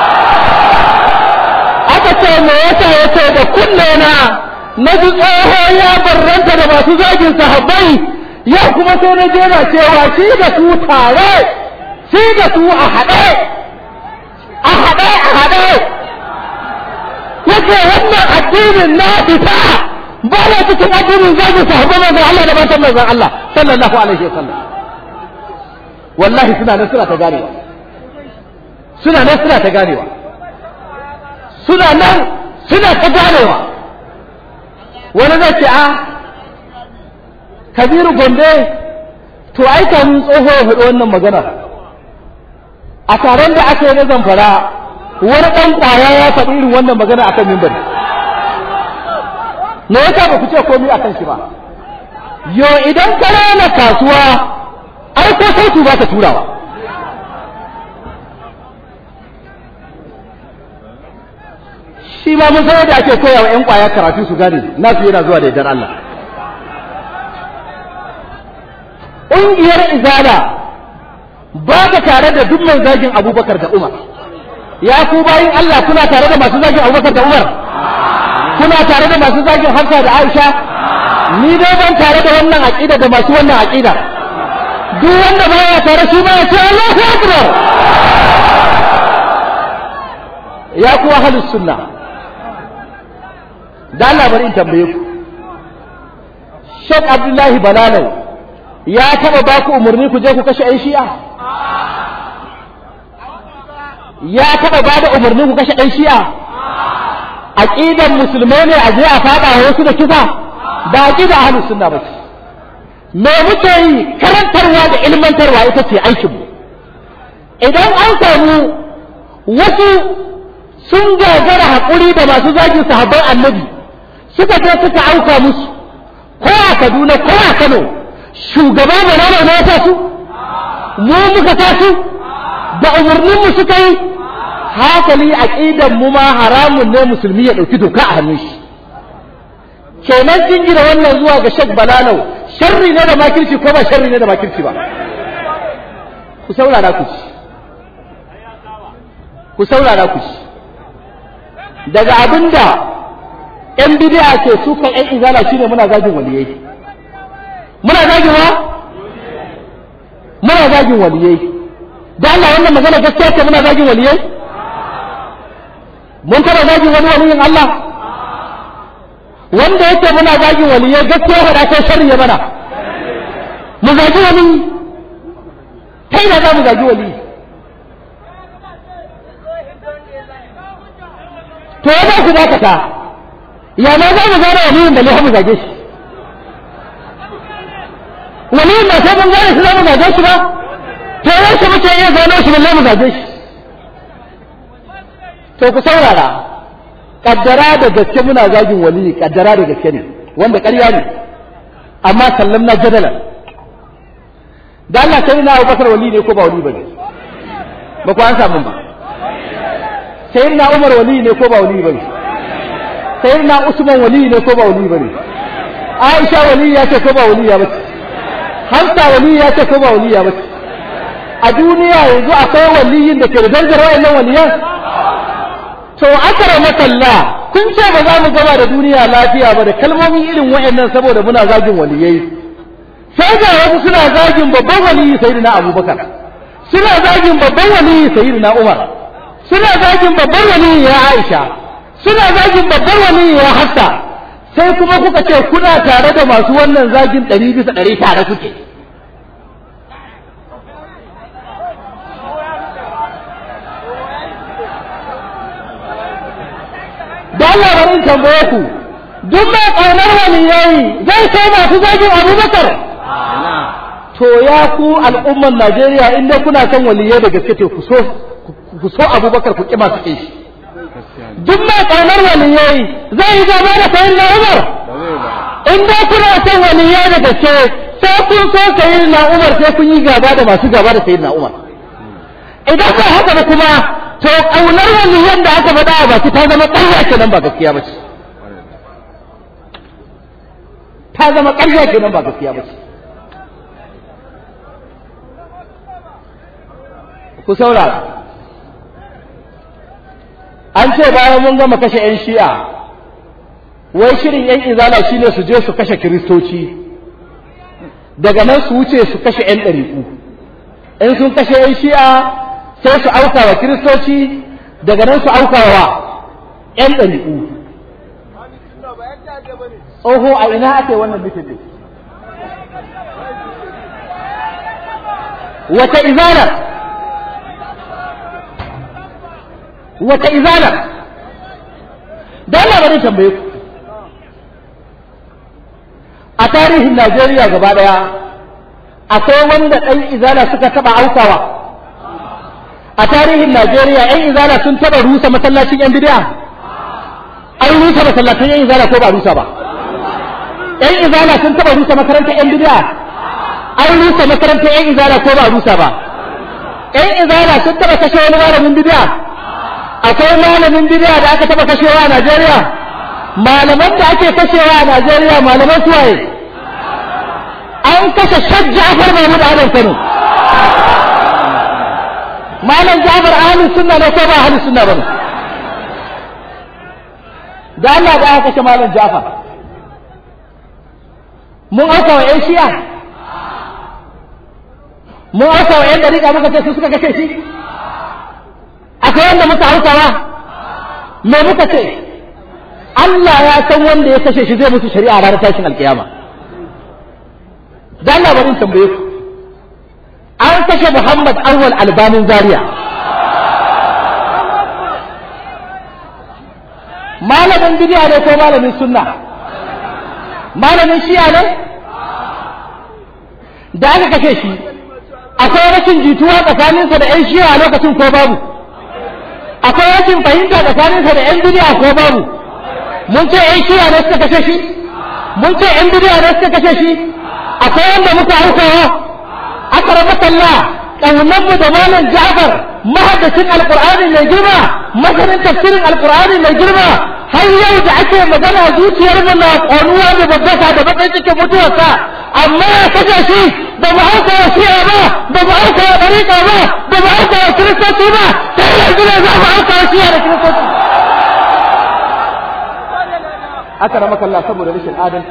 aka ce me yasa yace da kunne na na ji tsoho ya barranta da masu zagin sahabbai ya kuma sai na je na cewa shi da su tare shi da su a haɗe a haɗe a haɗe yace wannan addinin na fita ba na cikin addinin zagin sahabbai manzon Allah da matan manzon Allah sallallahu alaihi wa sallam wallahi suna nan suna ta ganewa suna nan suna ta ganewa suna nan suna ta ganewa wani zai ce a kabiru gombe to ai kamun tsoho ya faɗi wannan magana a taron da aka yi na zamfara wani ɗan ƙwaya ya faɗi irin wannan magana a kan mimbar me yasa ba ku ce komai a kan shi ba yo idan ka rana kasuwa ai ko sautu ba ta turawa shi ba mun san yadda ake koya wa 'yan kwaya karatu su gane nasu yana zuwa da yardar Allah ƙungiyar izala ba ta tare da duk mai zagin abubakar da umar ya ku bayin Allah kuna tare da masu zagin abubakar da umar kuna tare da masu zagin hafsa da aisha ni dai ban tare da wannan aƙida da masu wannan aƙida duk wanda ba ya tare shi ma ya ce Allahu akbar ya ku ahlus sunna da Allah bari in tambaye ku Sheikh Abdullahi Balalai ya taba ba ku umarni ku je ku kashe ɗan shi'a ya taba ba da umarni ku kashe ɗan shi'a aqidan musulmai ne a je a fada wasu da kisa ba aqida ahlus sunna ba ce me muke yi karantarwa da ilmantarwa ita ce aikin mu idan an samu wasu sun gagara haƙuri da masu zagin sahabban annabi suka je suka auka musu ko a Kaduna ko a Kano shugaba ba na ne ya su mu muka sa su da umarnin mu suka yi hakali aqidan mu ma haramun ne musulmi ya dauki doka a hannun shi kenan jingina wannan zuwa ga Sheikh Balalau sharri ne da makirci ko ba sharri ne da makirci ba ku saurara ku ci ku saurara ku ci daga abinda yan bid'a ke sukan yan izala shine muna zagin waliyai muna zagin wa muna zagin waliyai da Allah wannan magana gaskiya ce muna zagin waliyai mun taba zagin wani waliyin Allah wanda yake muna zagin waliyai gaskiya faɗa kai sharri ya mana mu zagi wani ta ina za mu zagi wali to ya za ku dakata ya ma za mu gane waliyin da mu zage shi waliyin ba sai mun gane shi za mu zage shi ba to yaushe muke iya gano shi balle mu zage shi to ku saurara kaddara da gaske muna zagin waliyi kaddara da gaske ne wanda ƙarya ne amma sallam na jadalan da Allah sai na Abubakar wali ne ko ba wali bane ba ku an samu ba sai na Umar wali ne ko ba wali bane sai na Usman wali ne ko ba wali bane Aisha wali ya ce ko ba wali ya bace Hafsa wali ya ce ko ba wali ya bace a duniya yanzu akwai waliyin da ke da darajar wayannan waliyan to akara makalla kun ce ba za mu gaba da duniya lafiya ba da kalmomi irin wayannan saboda muna zagin waliyai sai ga wasu suna zagin babban waliyi sayyidina abubakar suna zagin babban waliyi sayyidina umar suna zagin babban waliyi ya aisha suna zagin babban waliyi ya hafsa sai kuma kuka ce kuna tare da masu wannan zagin ɗari bisa ɗari tare kuke da Allah bari in tambaye ku duk mai ƙaunar waliyai zai sai masu zagin abubakar to ya ku al'umman Najeriya in dai kuna son waliyai da gaske ku so ku so Abubakar ku kima su shi duk mai kaunar waliyai zai yi gaba da sayin na Umar in dai kuna son waliyai da gaske sai kun so sayin na Umar sai kun yi gaba da masu gaba da sayin na Umar idan ba haka ba kuma to kaunar waliyan da aka faɗa ba ta zama ƙarya kenan ba gaskiya ba ce ta zama ƙarya kenan ba gaskiya ba ce ku saurara an ce bayan mun gama kashe 'yan shi'a wai shirin 'yan izala shine su je su kashe kiristoci daga nan su wuce su kashe 'yan ɗariƙu in sun kashe 'yan shi'a sai su auka wa kiristoci daga nan su auka wa 'yan ɗariƙu oho a ina ake wannan mitin wata izalar wata izala da Allah bari tambaye ku a tarihin Najeriya gaba daya akwai wanda ɗan izala suka taba aukawa a tarihin Najeriya ɗan izala sun taba rusa masallacin yan bid'a an rusa masallacin yan izala ko ba rusa ba ɗan izala sun taba rusa makarantar yan bid'a an rusa makarantar yan izala ko ba rusa ba ɗan izala sun taba kashe wani malamin bid'a akwai malamin bid'a da aka taba kashewa a Najeriya malaman da ake kashewa a Najeriya malaman suwaye an kashe Sheikh Ja'far Mahmud Adam Kano malam Ja'far ahli sunna ne ko ba ahli sunna bane da Allah da aka kashe malam Ja'far mun aka wa ƴan shi'a mun aka wa ƴan dariƙa muka ce su suka kashe shi akwai wanda muka hausawa me muka ce Allah ya san wanda ya kashe shi zai musu shari'a ranar tashin alkiyama dan Allah bari tambaye ku an kashe Muhammad Awwal Albanin Zaria malamin bidiya ne ko malamin sunna malamin shi'a ne da aka kashe shi akwai rashin jituwa tsakaninsa da 'yan shi'a a lokacin ko babu akwai rashin fahimta tsakaninsa da 'yan duniya ko babu mun ce 'yan shiya ne suka kashe shi mun ce 'yan duniya ne suka kashe shi akwai wanda muka aukawa aka raba sallah ƙaunar mu da malam Ja'far mahaddacin alqur'ani mai girma masanin tafsirin alqur'ani mai girma har yau da ake magana zuciyar mu na ƙonuwa da babbasa da bakin cikin mutuwarsa amma ya kashe shi da ba auka wa shi'a ba da ba auka wa ɗariƙa ba da ba auka wa kiristoci ba sai yanzu ne za mu auka wa shi'a da kiristoci aka rama kalla saboda rashin adalci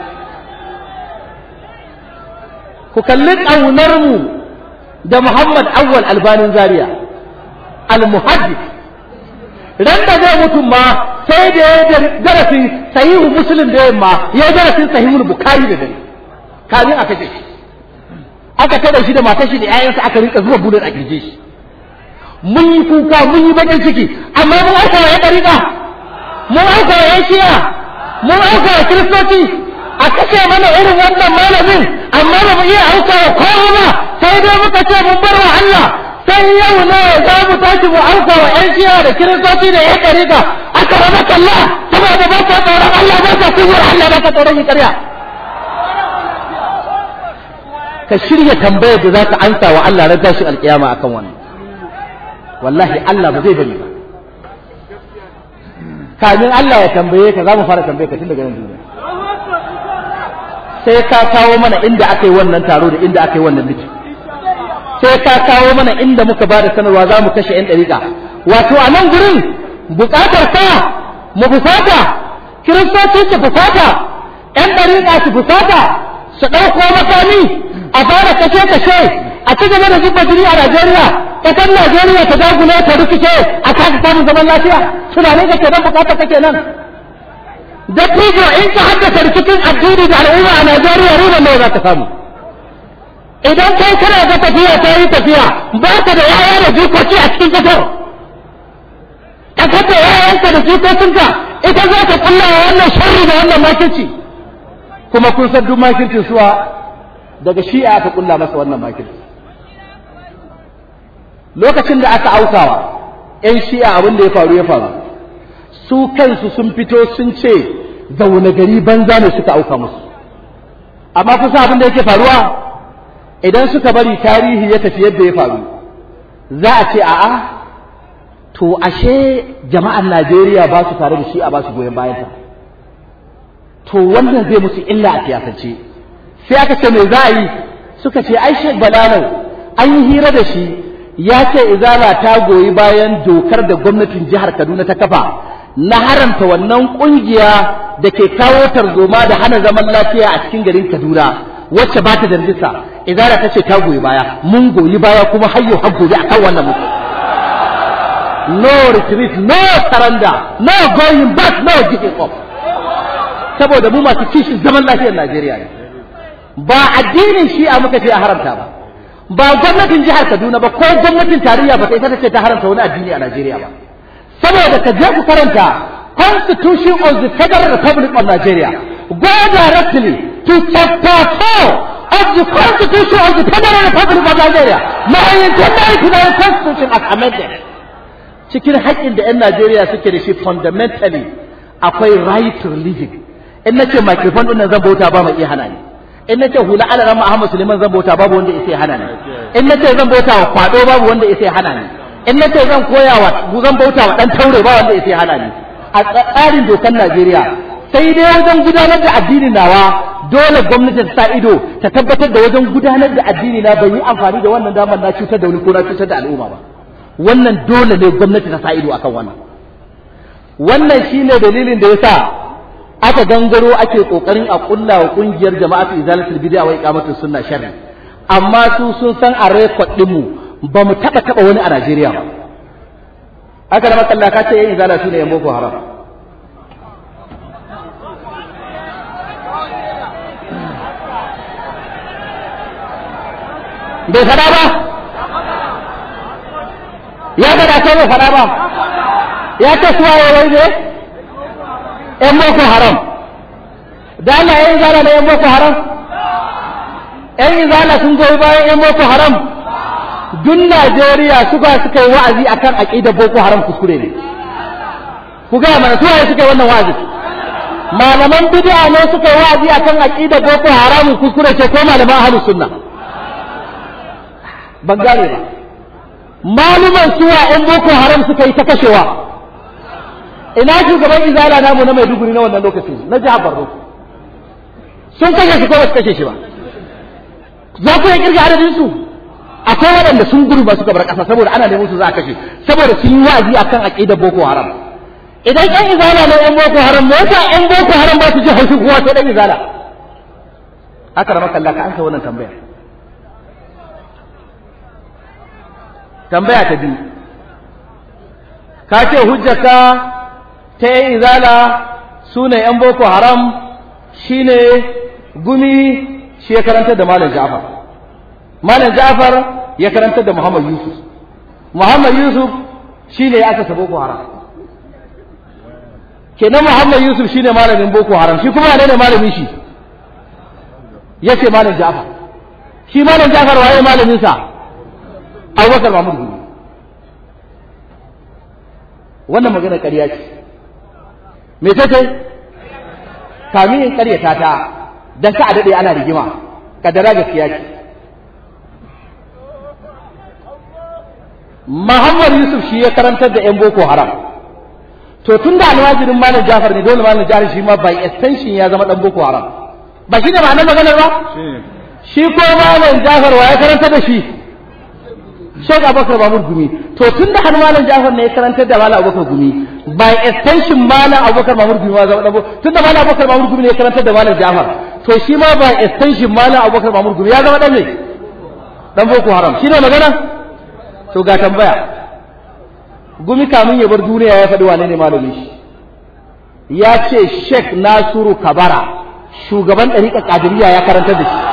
ku kalli ƙaunar mu da Muhammad Awwal Albanin Zaria al-muhaddis ran da zai mutum ma sai da ya darasin sahihu muslim da yamma ya darasin sahihul bukhari da dare kamin aka ce aka kada shi da matar shi da ƴaƴansa aka rinka zuwa bulun a girje shi mun yi kuka mun yi bakin ciki amma mun aika wa ƴan ɗariƙa mun aika wa ƴan shi'a mun aika wa kiristoci a kashe mana irin wannan malamin amma ba mu iya auka wa kowa ba sai dai muka ce mun bar wa Allah sai yau ne za mu tashi mu auka wa ƴan shi'a da kiristoci da ƴan ɗariƙa aka rama kalla saboda ba ka tsoron Allah ba ka kuwar Allah ba ka tsoron yi ƙarya ka shirya tambayar da za ka ansa wa Allah ran tashi alƙiyama akan wannan wallahi Allah ba zai bari ba kamin Allah ya tambaye ka za mu fara tambaye ka tun daga nan duniya sai ka kawo mana inda aka yi wannan taro da inda aka yi wannan miki sai ka kawo mana inda muka ba da sanarwa za mu kashe 'yan ɗariƙa wato a nan gurin buƙatar ka mu fusata kiristoci su fusata 'yan ɗariƙa su fusata su ɗauko makami a fara kashe-kashe a ci gaba da zuba jini a Najeriya ƙasar Najeriya ta dagule ta rikice a kasa samun zaman lafiya tunanin ka kenan buƙatar ka kenan da fijo in ka haddasa rikicin addini da al'umma a Najeriya riba nawa za ka samu idan kai kana ga tafiya ta yi tafiya ba ka da yaya da jikoki a cikin kasar kasar da yayanka da jikokinka ita za ka kulla wa wannan sharri da wannan makirci kuma kun san duk makircin suwa daga shi'a aka kulla masa wannan makirci lokacin da aka aukawa 'yan shi'a abin da ya faru ya faru su kansu sun fito sun ce zaune gari banza ne suka auka musu amma kusa abin da yake faruwa idan suka bari tarihi ya tafi yadda ya faru za a ce a'a to ashe jama'an Najeriya ba su tare da shi a ba su goyon bayan ta to wannan zai musu illa a siyasance sai aka ce me za a yi suka ce ai Sheikh Balalau an yi hira da shi ya ce izala ta goyi bayan dokar da gwamnatin jihar Kaduna ta kafa na haramta wannan kungiya da ke kawo tarzoma da hana zaman lafiya a cikin garin Kaduna wacce ba ta da rijista izara ta ce ta goyi baya mun goyi baya kuma hayyo har gobe akan wannan mutum no retreat no surrender no going back no giving up saboda mu masu kishin zaman lafiyar Najeriya ne ba addinin shi'a muka ce a haramta ba ba gwamnatin jihar Kaduna ba ko gwamnatin tarayya ba ta ita ce ta haramta wani addini a Najeriya ba saboda ka je ku karanta Constitution of the Federal Republic of Nigeria go directly to chapter 4 of the Constitution of the Federal Republic of Nigeria 1999 Constitution as amended cikin haƙƙin da 'yan Najeriya suke da shi fundamentally akwai right to religion in na ce microphone ɗin nan zan bauta ba mai iya hana ni in na ce hula ala rama Ahmad Suleiman zan bauta babu wanda ya hana ni in na ce zan bauta wa kwado babu wanda ya hana ni in na ce zan koya wa zan bauta wa dan taure ba wanda ya hana ni a tsarin dokar Najeriya sai dai wajen gudanar da addinin nawa dole gwamnati ta sa ido ta tabbatar da wajen gudanar da addini na bai yi amfani da wannan damar na cutar da wani ko na cutar da al'umma ba wannan dole ne gwamnati ta sa ido akan wannan wannan shine dalilin da yasa aka gangaro ake kokarin a kulla wa kungiyar jama'atu izalatul bid'a wa iqamatus sunna sharri amma su sun san a record din mu ba mu taba taba wani a Najeriya ba aka da makalla ka ce yayin izala su ne yan boko haram bai fada ba ya fada ko bai fada ba ya ce suwa ya wai ne yan boko haram da Allah yan izala na yan boko haram yan izala sun goyi bayan yan boko haram duk Najeriya suka suka yi wa'azi akan aqidar boko haram kuskure ne ku ga mana suwaye suka yi wannan wa'azi malaman bid'a ne suka yi wa'azi akan aqidar boko haram kuskure ce ko malaman ahlus sunna ban gane ba maluman suwa ‘yan boko haram suka yi ta kashewa ina shugaban izala namu na maiduguri na wannan lokaci na jihar borno sun kashe shi ko ba su kashe shi ba za ku yi kirga adadin su akwai waɗanda sun gudu ba suka bar ƙasa saboda ana neman su za a kashe saboda sun yi wa'azi akan aqidar boko haram idan ƴan izala na ƴan boko haram me yasa ƴan boko haram ba su ji haushi kowa sai ɗan izala haka da makalla ka ansa wannan tambaya tambaya ta biyu ka ce hujjaka ta ƴan izala su ne ƴan boko haram shine gumi shi ya karantar da malam Ja'far malam Ja'far ya karantar da Muhammad Yusuf Muhammad Yusuf shine ya asasa Boko Haram kenan Muhammad Yusuf shine malamin Boko Haram shi kuma ne malamin shi yace malam Ja'far shi malam Ja'far waye malamin sa Abubakar Mahmud Gumi wannan magana ƙarya ce me take kamin in ƙaryata ta dan ka a dade ana rigima kadara gaskiya ce Muhammad Yusuf shi ya karantar da ƴan Boko Haram to tun da alwajirin Malam Jafar ne dole Malam Jafar shi ma by extension ya zama dan Boko Haram ba shi ne ma'anar maganar ba shi ko Malam Jafar wa ya karantar da shi Sheikh Abubakar Mahmud Gumi to tun da har Malam Jafar ne ya karantar da Malam Abubakar Gumi by extension Malam Abubakar Mahmud Gumi ma zama dan tun da Malam Abubakar Mahmud Gumi ne ya karantar da Malam Jafar to shi ma by extension Malam Abubakar Mahmud Gumi ya zama dan ne dan Boko Haram shi ne magana to ga tambaya gumi kamun ya bar duniya ya faɗi wane ne malamin shi ya ce Sheikh Nasiru Kabara shugaban ɗariƙar Qadiriyya ya karanta da shi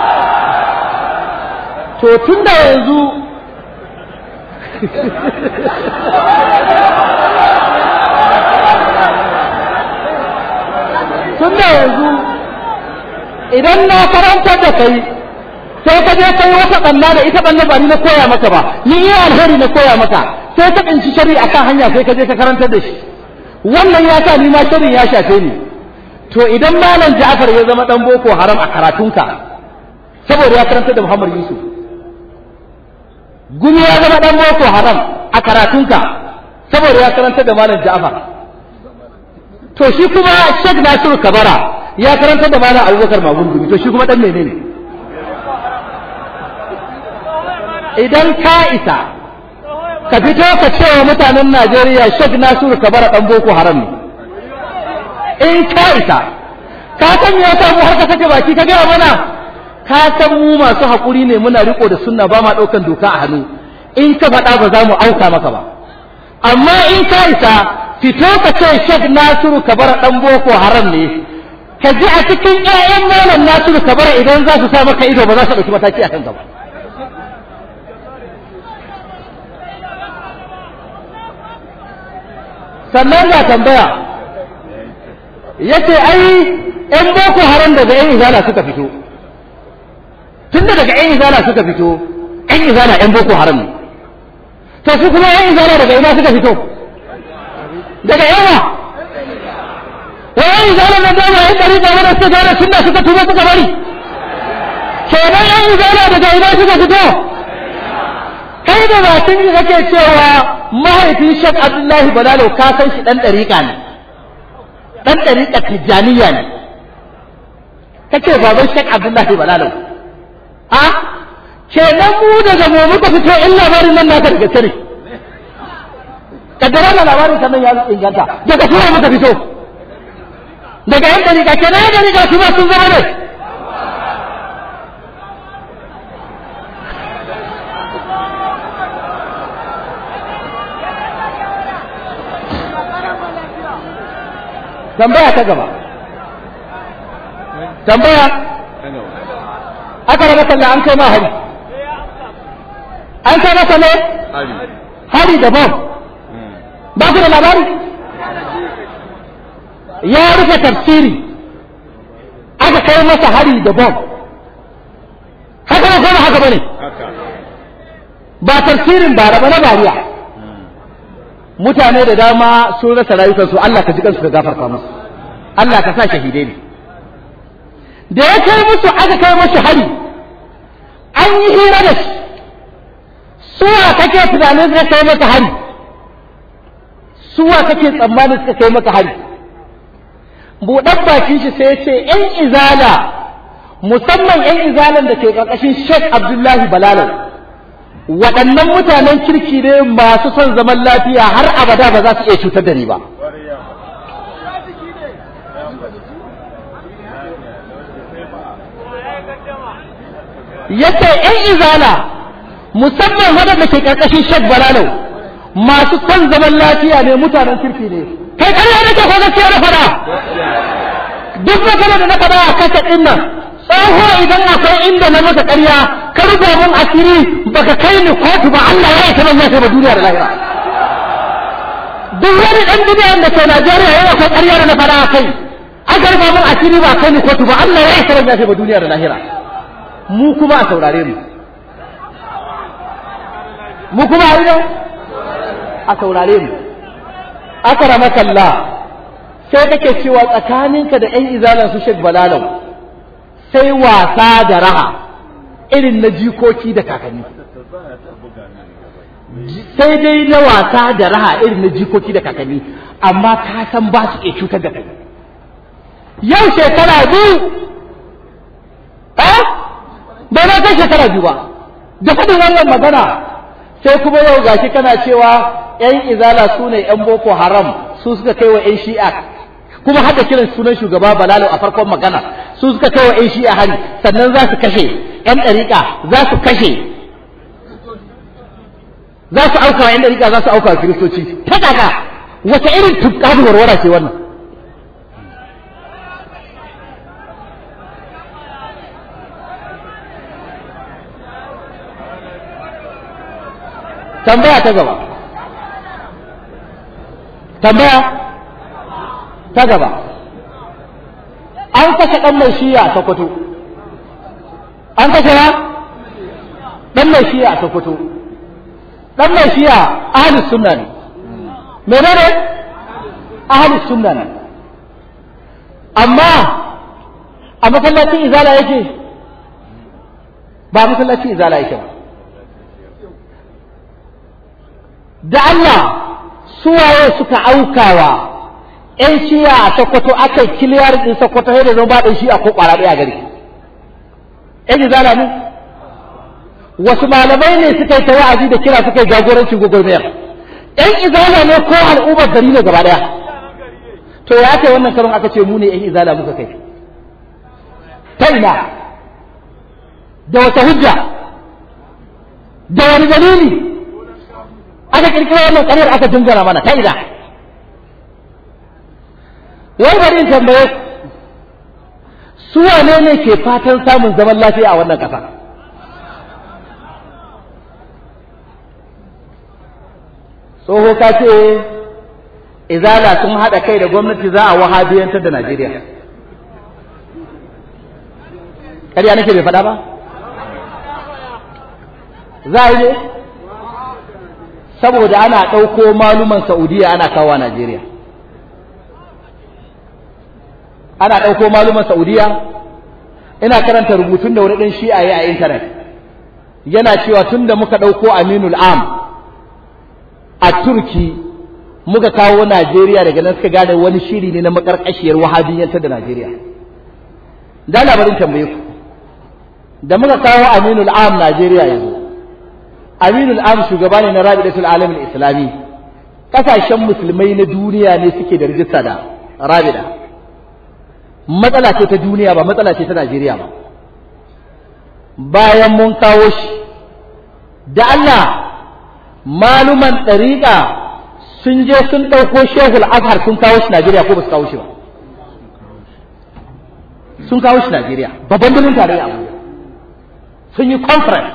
to tun da yanzu tun da yanzu idan na karanta da kai sai ka je kai wata banna da ita banna ba ni na koya maka ba ni iya alheri na koya maka sai ka tsinci shari'a akan hanya sai ka je ka karantar da shi wannan ya sa ni ma shari'a ya shafe ni to idan malam Ja'far ya zama dan boko haram a karatunka saboda ya karantar da Muhammad Yusuf gumi ya zama dan boko haram a karatunka saboda ya karantar da malam Ja'far to shi kuma Sheikh Nasiru Kabara ya karantar da malam Abubakar Magun Gumi to shi kuma dan menene ne idan ka isa ka fito ka ce wa mutanen Najeriya Sheikh Nasiru Kabara dan Boko Haram ne in ka isa ka san me yasa mu har ka sake baki ka gaya mana ka san mu masu hakuri ne muna riko da sunna ba ma daukan doka a hannu in ka faɗa ba za mu auka maka ba amma in ka isa fito ka ce Sheikh Nasiru Kabara dan Boko Haram ne ka ji a cikin ƴaƴan malam Nasiru Kabara idan za su sa maka ido ba za su ɗauki mataki a kanka ba sannan ga tambaya yace ai ƴan boko haram daga ƴan izala suka fito tunda daga ƴan izala suka fito ƴan izala ƴan boko haram ne to su kuma ƴan izala daga ina suka fito daga yawa wa ƴan izala na dama ƴan ɗari da wani suka gane sunna suka tuba suka bari kenan ƴan izala daga ina suka fito kai da bakin yi kake cewa mahaifin Sheikh Abdullahi Balalo ka san shi dan dariƙa ne dan dariƙa Tijjaniya ne kace baban Sheikh Abdullahi Balalo a kenan mu daga mu muka fito in labarin nan naka daga sirri kaddara da labarin sannan ya inganta daga sura muka fito daga yan dariƙa kenan yan dariƙa su ma sun zama ne tambaya ta gaba tambaya aka raba sallah an kai ma hari an kai masa ne hari da bom ba ku da labari ya rufe tafsiri aka kai masa hari da bom haka ne kuma haka bane ba tafsirin ba raba na bariya mutane da dama sun rasa rayukansu Allah ka ji kansu ka gafarta musu Allah ka sa shahidai ne da ya kai musu aka kai musu hari an yi hira da shi suwa kake tunanin suka kai maka hari suwa kake tsammanin suka kai maka hari buɗan bakin shi sai ya ce ‘yan izala musamman ‘yan izalan da ke ƙarƙashin Sheikh Abdullahi Balalau waɗannan mutanen kirki ne masu son zaman lafiya har abada ba za su iya cutar da ni ba. Yace ‘yan izala musamman waɗanda ke ƙarƙashin Sheikh Balalau masu son zaman lafiya ne mutanen kirki ne. Kai ƙarya nake ko gaskiya na faɗa? Duk magana da na faɗa a kasa ɗin nan tsoho idan akwai inda na masa ƙarya ka rufe mun asiri baka kai ni kotu ba Allah ya isa ban ya ba duniya da lahira duk wani ɗan duniya da ke Najeriya yana akwai ƙarya da na fara a kai aka rufe mun asiri ba kai ni kotu ba Allah ya isa ban ya ba duniya da lahira mu kuma a saurare mu mu kuma a yi a saurare mu aka rama kalla sai kake cewa tsakaninka da ƴan izalan su Sheikh Balalau sai wasa da raha irin na jikoki da kakanni sai dai na wasa da raha irin na jikoki da kakanni amma ka san ba su iya cutar da kai yau shekara biyu eh ba na kai shekara biyu ba da faɗin wannan magana sai kuma yau gashi kana cewa yan izala su ne yan boko haram su suka kai wa yan shi'a kuma hada kiran sunan shugaba balalo a farkon magana su suka kai wa yan shi'a hari sannan za su kashe yan ɗariƙa za su kashe za su auka wa yan ɗariƙa za su auka wa kiristoci ta daga wata irin tukka da warwara ce wannan tambaya ta gaba tambaya ta gaba an kashe ɗan mai shiya a Sokoto an kashe ya ɗan mai shiya a Sokoto ɗan mai shiya ahlus sunna ne menene ahlus sunna ne amma a masallacin izala yake ba masallacin izala yake ba da Allah suwaye suka aukawa ‘yan shiya a Sokoto aka yi kiliyar ɗin Sokoto yadda zan ba ɗin shiya ko ƙwara ɗaya gari. ‘Yan izala ne? Wasu malamai ne suka yi ta wa'azi da kira suka yi jagorancin gwagwarmayar. ‘Yan izala ne ko al'ummar gari ne gaba ɗaya. To ya kai wannan karon aka ce mu ne ‘yan izala muka kai. Ta ina? Da wata hujja? Da wani dalili? aka kirkiro wannan ƙaryar aka dingana mana ta ina wai bari in tambaye su wane ne ke fatan samun zaman lafiya a wannan ƙasa tsoho ka ce izala sun haɗa kai da gwamnati za a wahabiyantar da najeriya ƙarya nake bai faɗa ba za a yi ne saboda ana ɗauko maluman Saudiya ana kawo Najeriya. Ana ɗauko maluman Saudiya, ina karanta rubutun da wani ɗan shi'a yi a intanet. Yana cewa tun da muka ɗauko Aminul Am a Turki muka kawo Najeriya daga nan suka gane wani shiri ne na makarƙashiyar wahabiyyantar da Najeriya. Da labarin tambaye ku, da muka kawo Aminul Am Najeriya yanzu. Aminul Am shugaba ne na Rabidatul Alam Islami kasashen musulmai na duniya ne suke da rijista da Rabida matsala ce ta duniya ba matsala ce ta Najeriya ba bayan mun kawo shi da Allah maluman ɗariƙa sun je sun ɗauko Shehul Azhar sun kawo shi Najeriya ko ba su kawo shi ba sun kawo shi Najeriya babban birnin tarayya Abuja sun yi conference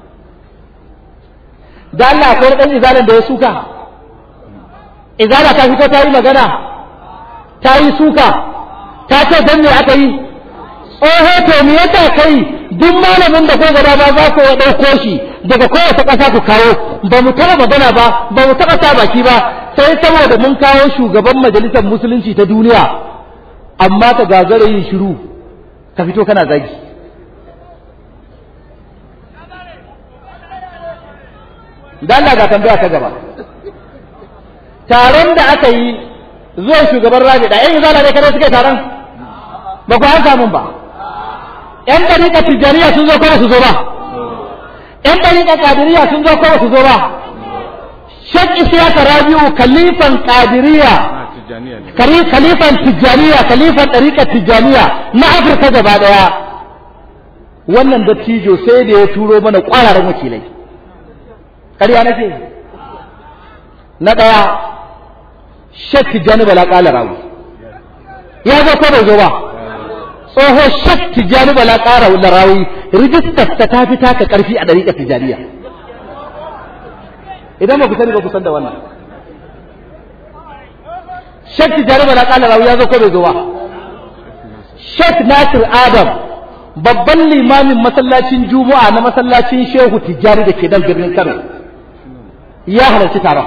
da Allah akwai ɗan izalan da ya suka izala ta fito ta yi magana ta yi suka ta ce dan me aka yi tsoho to me yasa kai duk malamin da ko gaba ba za ku ya ɗauko shi daga kowace ƙasa ku kawo ba mu taɓa magana ba ba mu taɓa sa baki ba sai saboda mun kawo shugaban majalisar musulunci ta duniya amma ka gagara yin shiru ka fito kana zagi da Allah ga tambaya ta gaba taron da aka yi zuwan shugaban rabi da yan izala ne kada suka yi taron ba ku an samun ba yan dariƙa tijjaniya sun zo kuma su zo ba yan dariƙa kadiriya sun zo kuma su zo ba shek isiyaka rabi'u kalifan kadiriya kalifan tijjaniya kalifan dariƙa tijjaniya na afirka gaba daya wannan dattijo sai da ya turo mana ƙwararren wakilai ƙarya nake na ɗaya shek tijjani bala ƙala rawu ya zo ko bai zo ba tsoho shek tijjani bala ƙara rawi rijistar ta ta fi taka ƙarfi a ɗariƙar tijjaniya idan ba ku sani ba ku san da wannan shek tijjani bala ƙala rawi ya zo ko bai zo ba shek nasir adam babban limamin masallacin juma'a na masallacin shehu tijjani da ke nan birnin kano ya halarci taron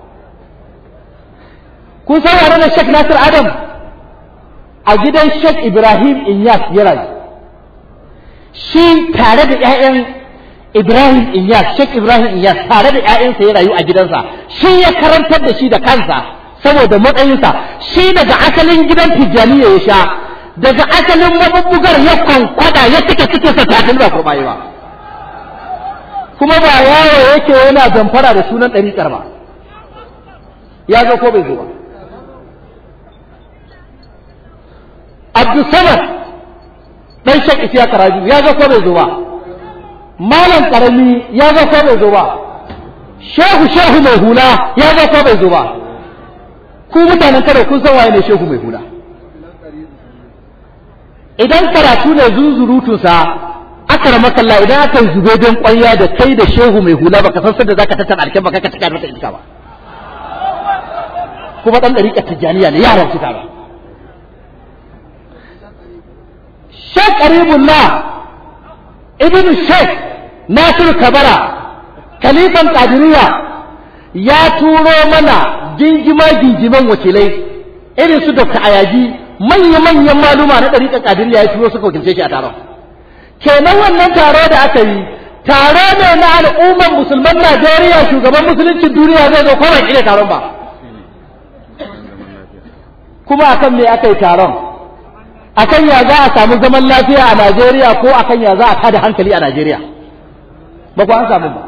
kun san wane ne Sheikh Nasir Adam a gidan Sheikh Ibrahim Inyas ya rayu shi tare da ƴaƴan Ibrahim Inyas Sheikh Ibrahim Inyas tare da ƴaƴansa ya rayu a gidansa shi ya karantar da shi da kansa saboda matsayinsa shi daga asalin gidan Tijjaniya ya sha daga asalin mabubbugar ya kwankwada ya cike cikin sa tatil ba ko bayi ba kuma ba yawo yake yana zamfara da sunan ɗariƙar ba ya zo ko bai zo ba Abdulsamad dan Sheikh Isiya Karaju ya zo ko bai zo ba Malam Karami ya zo ko bai zo ba Shehu Shehu mai hula ya zo ko bai zo ba ku mutanen kada kun san waye ne Shehu mai hula idan karatu ne zunzurutun sa aka rama kalla idan aka yi zube don kwanya da kai da Shehu mai hula baka san sanda zaka tattara alken baka ka taka mata iska ba kuma dan dariƙar tijjaniya ne yaran su ba Sheikh Karibullah Ibn Sheikh Nasir Kabara Khalifan Qadiriyya ya turo mana gingima gingiman wakilai irin su Dr. Ayaji manya-manyan maluma na ɗariƙar Qadiriyya ya turo suka wakilce shi a taron kenan wannan taro da aka yi taro ne na al'ummar musulman Najeriya shugaban musuluncin duniya zai zo ko ban ile taron ba kuma akan me aka yi taron akan ya za a samu zaman lafiya a Najeriya ko akan ya za a tada hankali a Najeriya ba ku an samu ba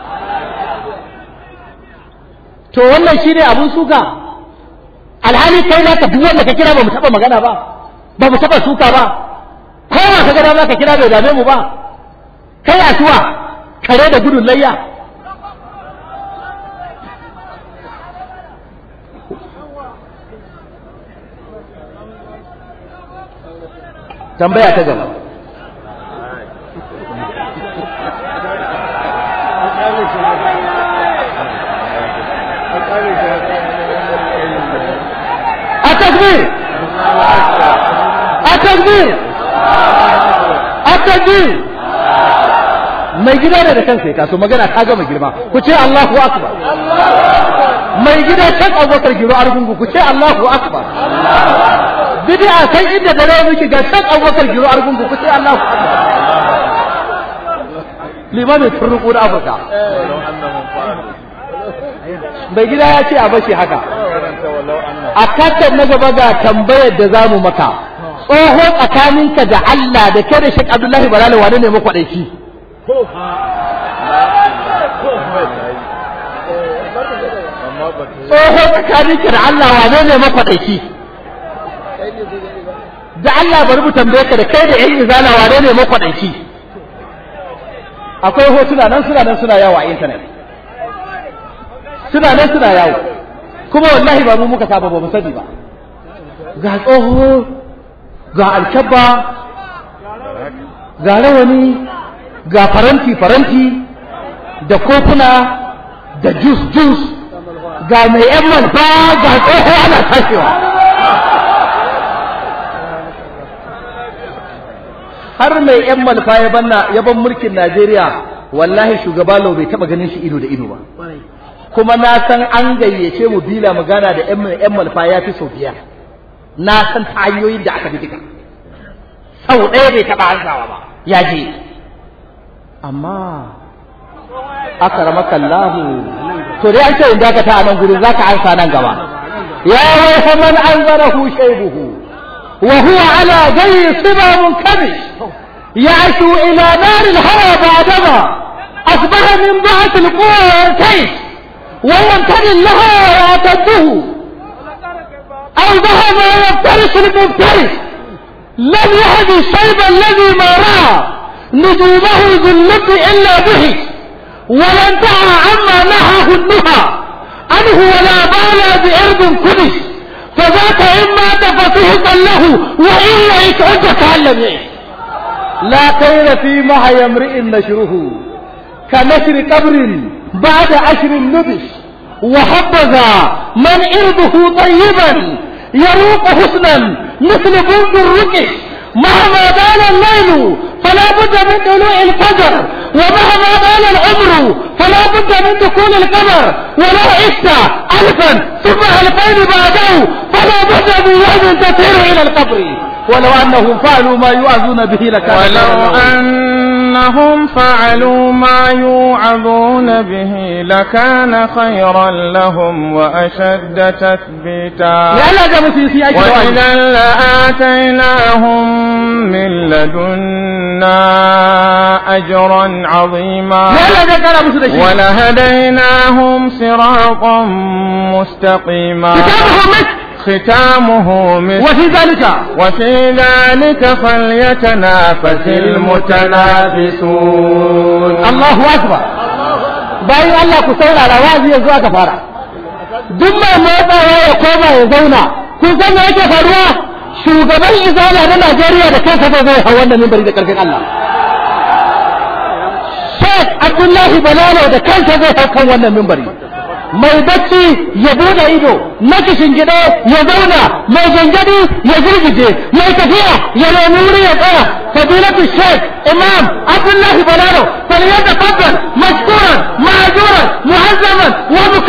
to wannan shine abun suka alhali kai na ka duk wanda ka kira ba mu taba magana ba ba mu taba suka ba kowa ka gada ma ka kira bai dame mu ba kai asuwa kare da gudun layya tambaya ta gaba التكبير التكبير التكبير mai gida ne da kansa ya taso magana ta gama girma ku ce Allahu akbar mai gida kan abokar giro argungu ku ce Allahu akbar bid'a kai inda da rawa miki ga kan abokar giro argungu ku ce Allahu akbar limamin turruku da afirka mai gida ya ce a bashi haka a kasar na gaba ga tambayar da za mu maka tsoho tsakaninka da Allah da ke da Sheikh Abdullahi Balala wane ne makwaɗaici tsoho tsakaninka da Allah wane ne makwaɗaici da Allah bari mu tambaye ka da kai da ƴan izala wane ne makwaɗaici akwai hotuna nan suna nan suna yawo a intanet suna nan suna yawo kuma wallahi ba mu muka saba ba mu sani ba ga tsoho ga alkabba ga rawani ga faranti faranti da kofuna da jus jus ga mai yan malfa ga tsoho ana tashewa har mai yan malfa ya banna ya ban mulkin Najeriya wallahi shugaba lau bai taba ganin shi ido da ido ba kuma na san an gayyace mu bila magana da yan malfa ya fi sau biyar na san ta hanyoyin da aka bi duka sau ɗaya bai taɓa hanzawa ba ya je amma akramaka Allah to dai an ce in dakata a nan gurin zaka ansa nan gaba ya waiha man anzarahu shaybuhu wa huwa ala ghayri siba munkabish يعشو إلى نار الهوى بعدما أصبح من بعث القوى والكيس ويمتني لها ويعتده أوضح ما يفترس المفترس لم يهد الشيب الذي ما رأى نجومه ذلت إلا به ولا انتهى عما نهاه النهى عنه ولا بالى بأرض كدس فذاك إما تفتهقا له وإلا يسعد تعلم إيه لا خير في محيا امرئ نشره كنشر قبر بعد عشر النبش وحبذا من إرضه طيبا يروق حسنا مثل بنت الركش مهما بال الليل فلا بد من طلوع الفجر ومهما بال العمر فلا بد من دخول القمر ولو عشت ألفا ثم ألفين بعده فلا بد من يوم تسير إلى القبر ولو أنهم فعلوا ما يوعظون به لكان ولو أنهم فعلوا ما يوعظون به لكان خيرا لهم وأشد تثبيتا يا لا جابوا في سياج وإذا لآتيناهم من لدنا أجرا عظيما يا لا جابوا في سياج ولهديناهم صراطا مستقيما كتابه مسك ختامه مسك وفي ذلك وفي ذلك فليتنافس المتنافسون Allahu Akbar bayan Allah ku saurara wazi yanzu aka fara duk mai motsawa ya koma ya zauna kun san me yake faruwa shugaban izala na Najeriya da kansa zai zai hau wannan mimbari da karfin Allah Sheikh Abdullahi Balalo da kansa zai hau kan wannan mimbari mai bacci ya bude ido na kishin gida ya zauna mai gangadi ya girgije mai tafiya ya nemi wuri ya tsaya fadilatu sheikh imam abdullahi balaro فليتفضل مشكورا معذورا معزما